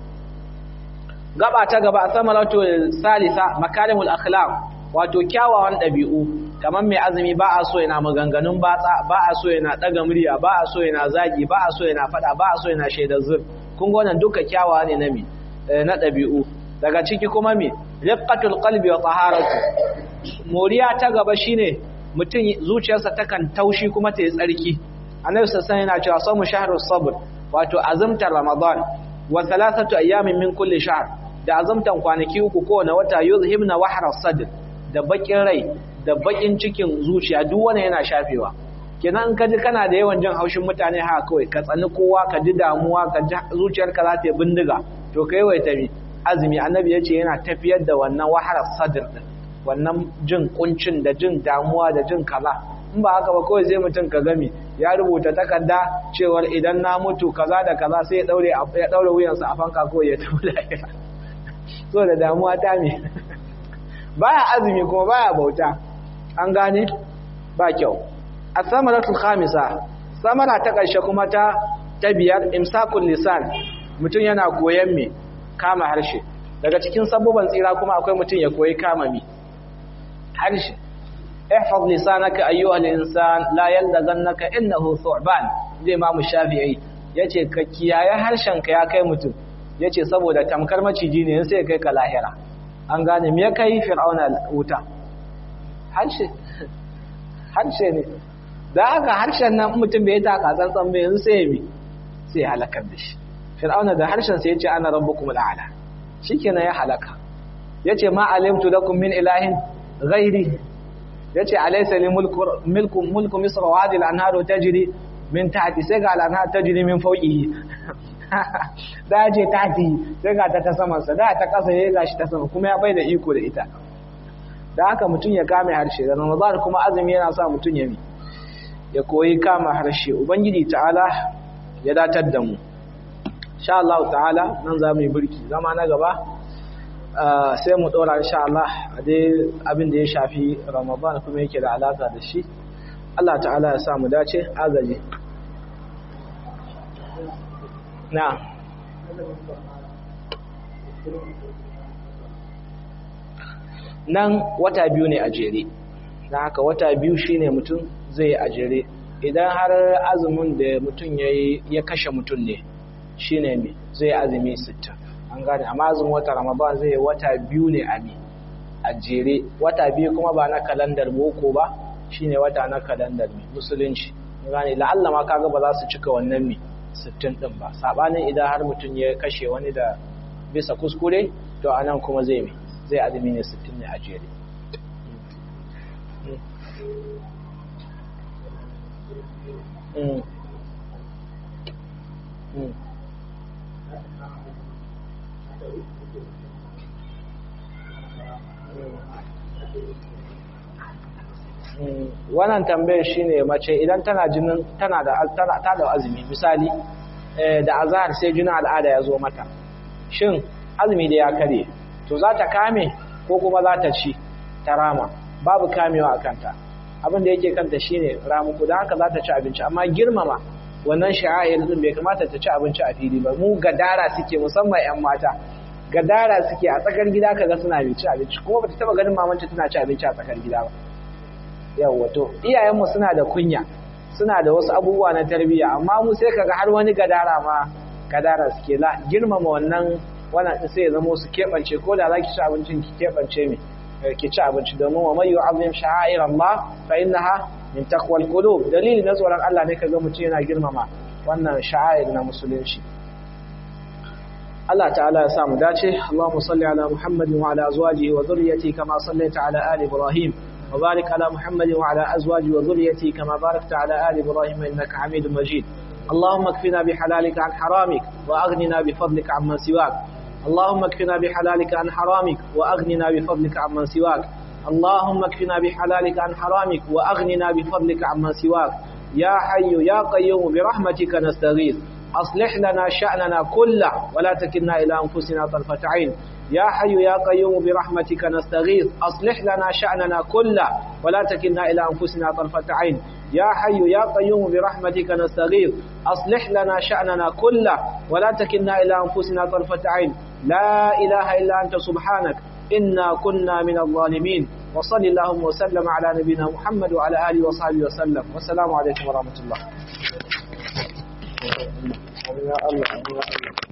Speaker 1: gaba ta gaba samaratu salisa makarimul akhlaq wato kyawawan dabi'u kamar mai azumi ba a so yana maganganun batsa ba a so yana daga murya ba a so yana zagi ba a so yana fada ba a so yana shaidar zur kun ga wannan duka kyawawa ne na mi na dabi'u daga ciki kuma mi riqqatul qalbi wa taharatu moriya ta gaba shine mutum zuciyarsa takan taushi kuma ta yi tsarki annabi sallallahu alaihi yana cewa samu shahrus sabr wato azumtar ramadan wa thalathatu ayyamin min kulli shahr da azumtan kwanaki uku kowane wata yuzhibna wahra sadr da bakin rai da bakin cikin zuciya duk wanda yana shafewa kenan in kaji kana da yawan jin haushin mutane haka kawai ka tsani kowa ka ji damuwa ka ji zuciyarka za ta yi bindiga to kai wai tabi azumi annabi yace yana tafiyar da wannan wahra sadr din wannan jin kuncin da jin damuwa da jin kaza in ba haka ba kawai sai mutum ka gami ya rubuta takarda cewar idan na mutu kaza da kaza sai ya daure ya daure wuyansa a fanka ko ya tafi lahira so da damuwa ta me baya azumi kuma baya bauta an gane ba kyau as-samaratul khamisa samara ta karshe kuma ta ta biyar imsakul lisan mutum yana koyan me kama harshe daga cikin sabubban tsira kuma akwai mutum ya koyi kama mi harshe احفظ لسانك ايها الانسان لا يلدغنك انه ثعبان zai imamu shafi'i yace ka kiyaye harshenka ya kai mutum yace saboda tamkar maciji ne sai kai ka lahira an gane me kai fir'auna wuta harshe harshe ne da haka harshen nan mutum bai taka tsantsan bai yanzu sai bi sai halakar da shi fir'auna da harshen sa yace ana rabbukum al'ala shikenan ya halaka yace ma alimtu lakum min ilahin ghairi yace alaysa li mulku mulku mulku misr wa hadhihi al-anharu tajri min tahti sai ga al-anhar tajri min fawqihi da je tahti sai ga ta ta saman sa da ta kasa yayi gashi ta sama kuma ya bai da iko da ita da haka mutun ya kame harshe da ramadan kuma azumi yana sa mutun ya mi ya koyi kama harshe ubangiji ta'ala ya datar da mu insha Allah ta'ala nan za mu yi birki zama na gaba sai mu dora insha Allah a dai abin da ya shafi Ramadan kuma yake da alaka da shi Allah ta'ala ya sa mu dace agaji na nan wata biyu ne a jere na haka wata biyu shine mutum zai a jere idan har azumin da mutum ya kashe mutum ne shine me zai azumi 60 an gane amma azumin wata ramadan zai wata biyu ne a mi a jere wata biyu kuma ba na kalandar boko ba shine wata na kalandar mi musulunci gane la'alla ma kaga ba za su cika wannan mi 60 din ba sabanin idan har mutum ya kashe wani da bisa kuskure to anan kuma zai mi zai azumi ne 60 ne a jere Mm. Mm. wannan tambayar shine mace idan tana jinin tana da tana ta da azumi misali da azhar sai jinin al'ada ya zo mata shin azumi da ya kare to za ta kame ko kuma za ta ci ta rama babu kamewa a kanta abin da yake kanta shine ramuku da haka za ta ci abinci amma girmama wannan sha'air din bai kamata ta ci abinci a fili ba mu gadara suke musamman yan mata gadara suke a tsakar gida kaga suna mai ci abinci kuma bata taba ganin mamanta tana ci abinci a tsakar gida ba yawa to iyayenmu suna da kunya suna da wasu abubuwa na tarbiyya amma mu sai kaga har wani gadara ma gadara suke la girmama wannan wannan din sai ya zama su keɓance ko da zaki ci abincin ki keɓance mi ki ci abinci domin wa mai yu'azzim sha'air Allah fa innaha min taqwal qulub dalili na tsoron Allah ne kaga mutum yana girmama wannan sha'air na musulunci Allah ta'ala ya sa mu dace Allahumma salli ala Muhammadin wa ala azwajihi wa dhurriyyatihi kama sallaita ala ali Ibrahim wa barik ala Muhammadin wa ala azwajihi wa dhurriyyatihi kama barakta ala ali Ibrahim innaka Hamidum Majid اللهم اكفنا بحلالك عن حرامك واغننا بفضلك عمن سواك اللهم اكفنا بحلالك عن حرامك واغننا بفضلك عمن سواك اللهم اكفنا بحلالك عن حرامك واغننا بفضلك عمن سواك يا حي يا قيوم برحمتك نستغيث أصلح لنا شأننا كله ولا تكلنا إلى أنفسنا طرفة عين يا حي يا قيوم برحمتك نستغيث أصلح لنا شأننا كله ولا تكلنا إلى أنفسنا طرفة عين يا حي يا قيوم برحمتك نستغيث أصلح لنا شأننا كله ولا تكلنا إلى أنفسنا طرفة عين لا إله إلا أنت سبحانك إنا كنا من الظالمين وصل اللهم وسلم على نبينا محمد وعلى آله وصحبه وسلم والسلام عليكم ورحمة الله يا الله يا الله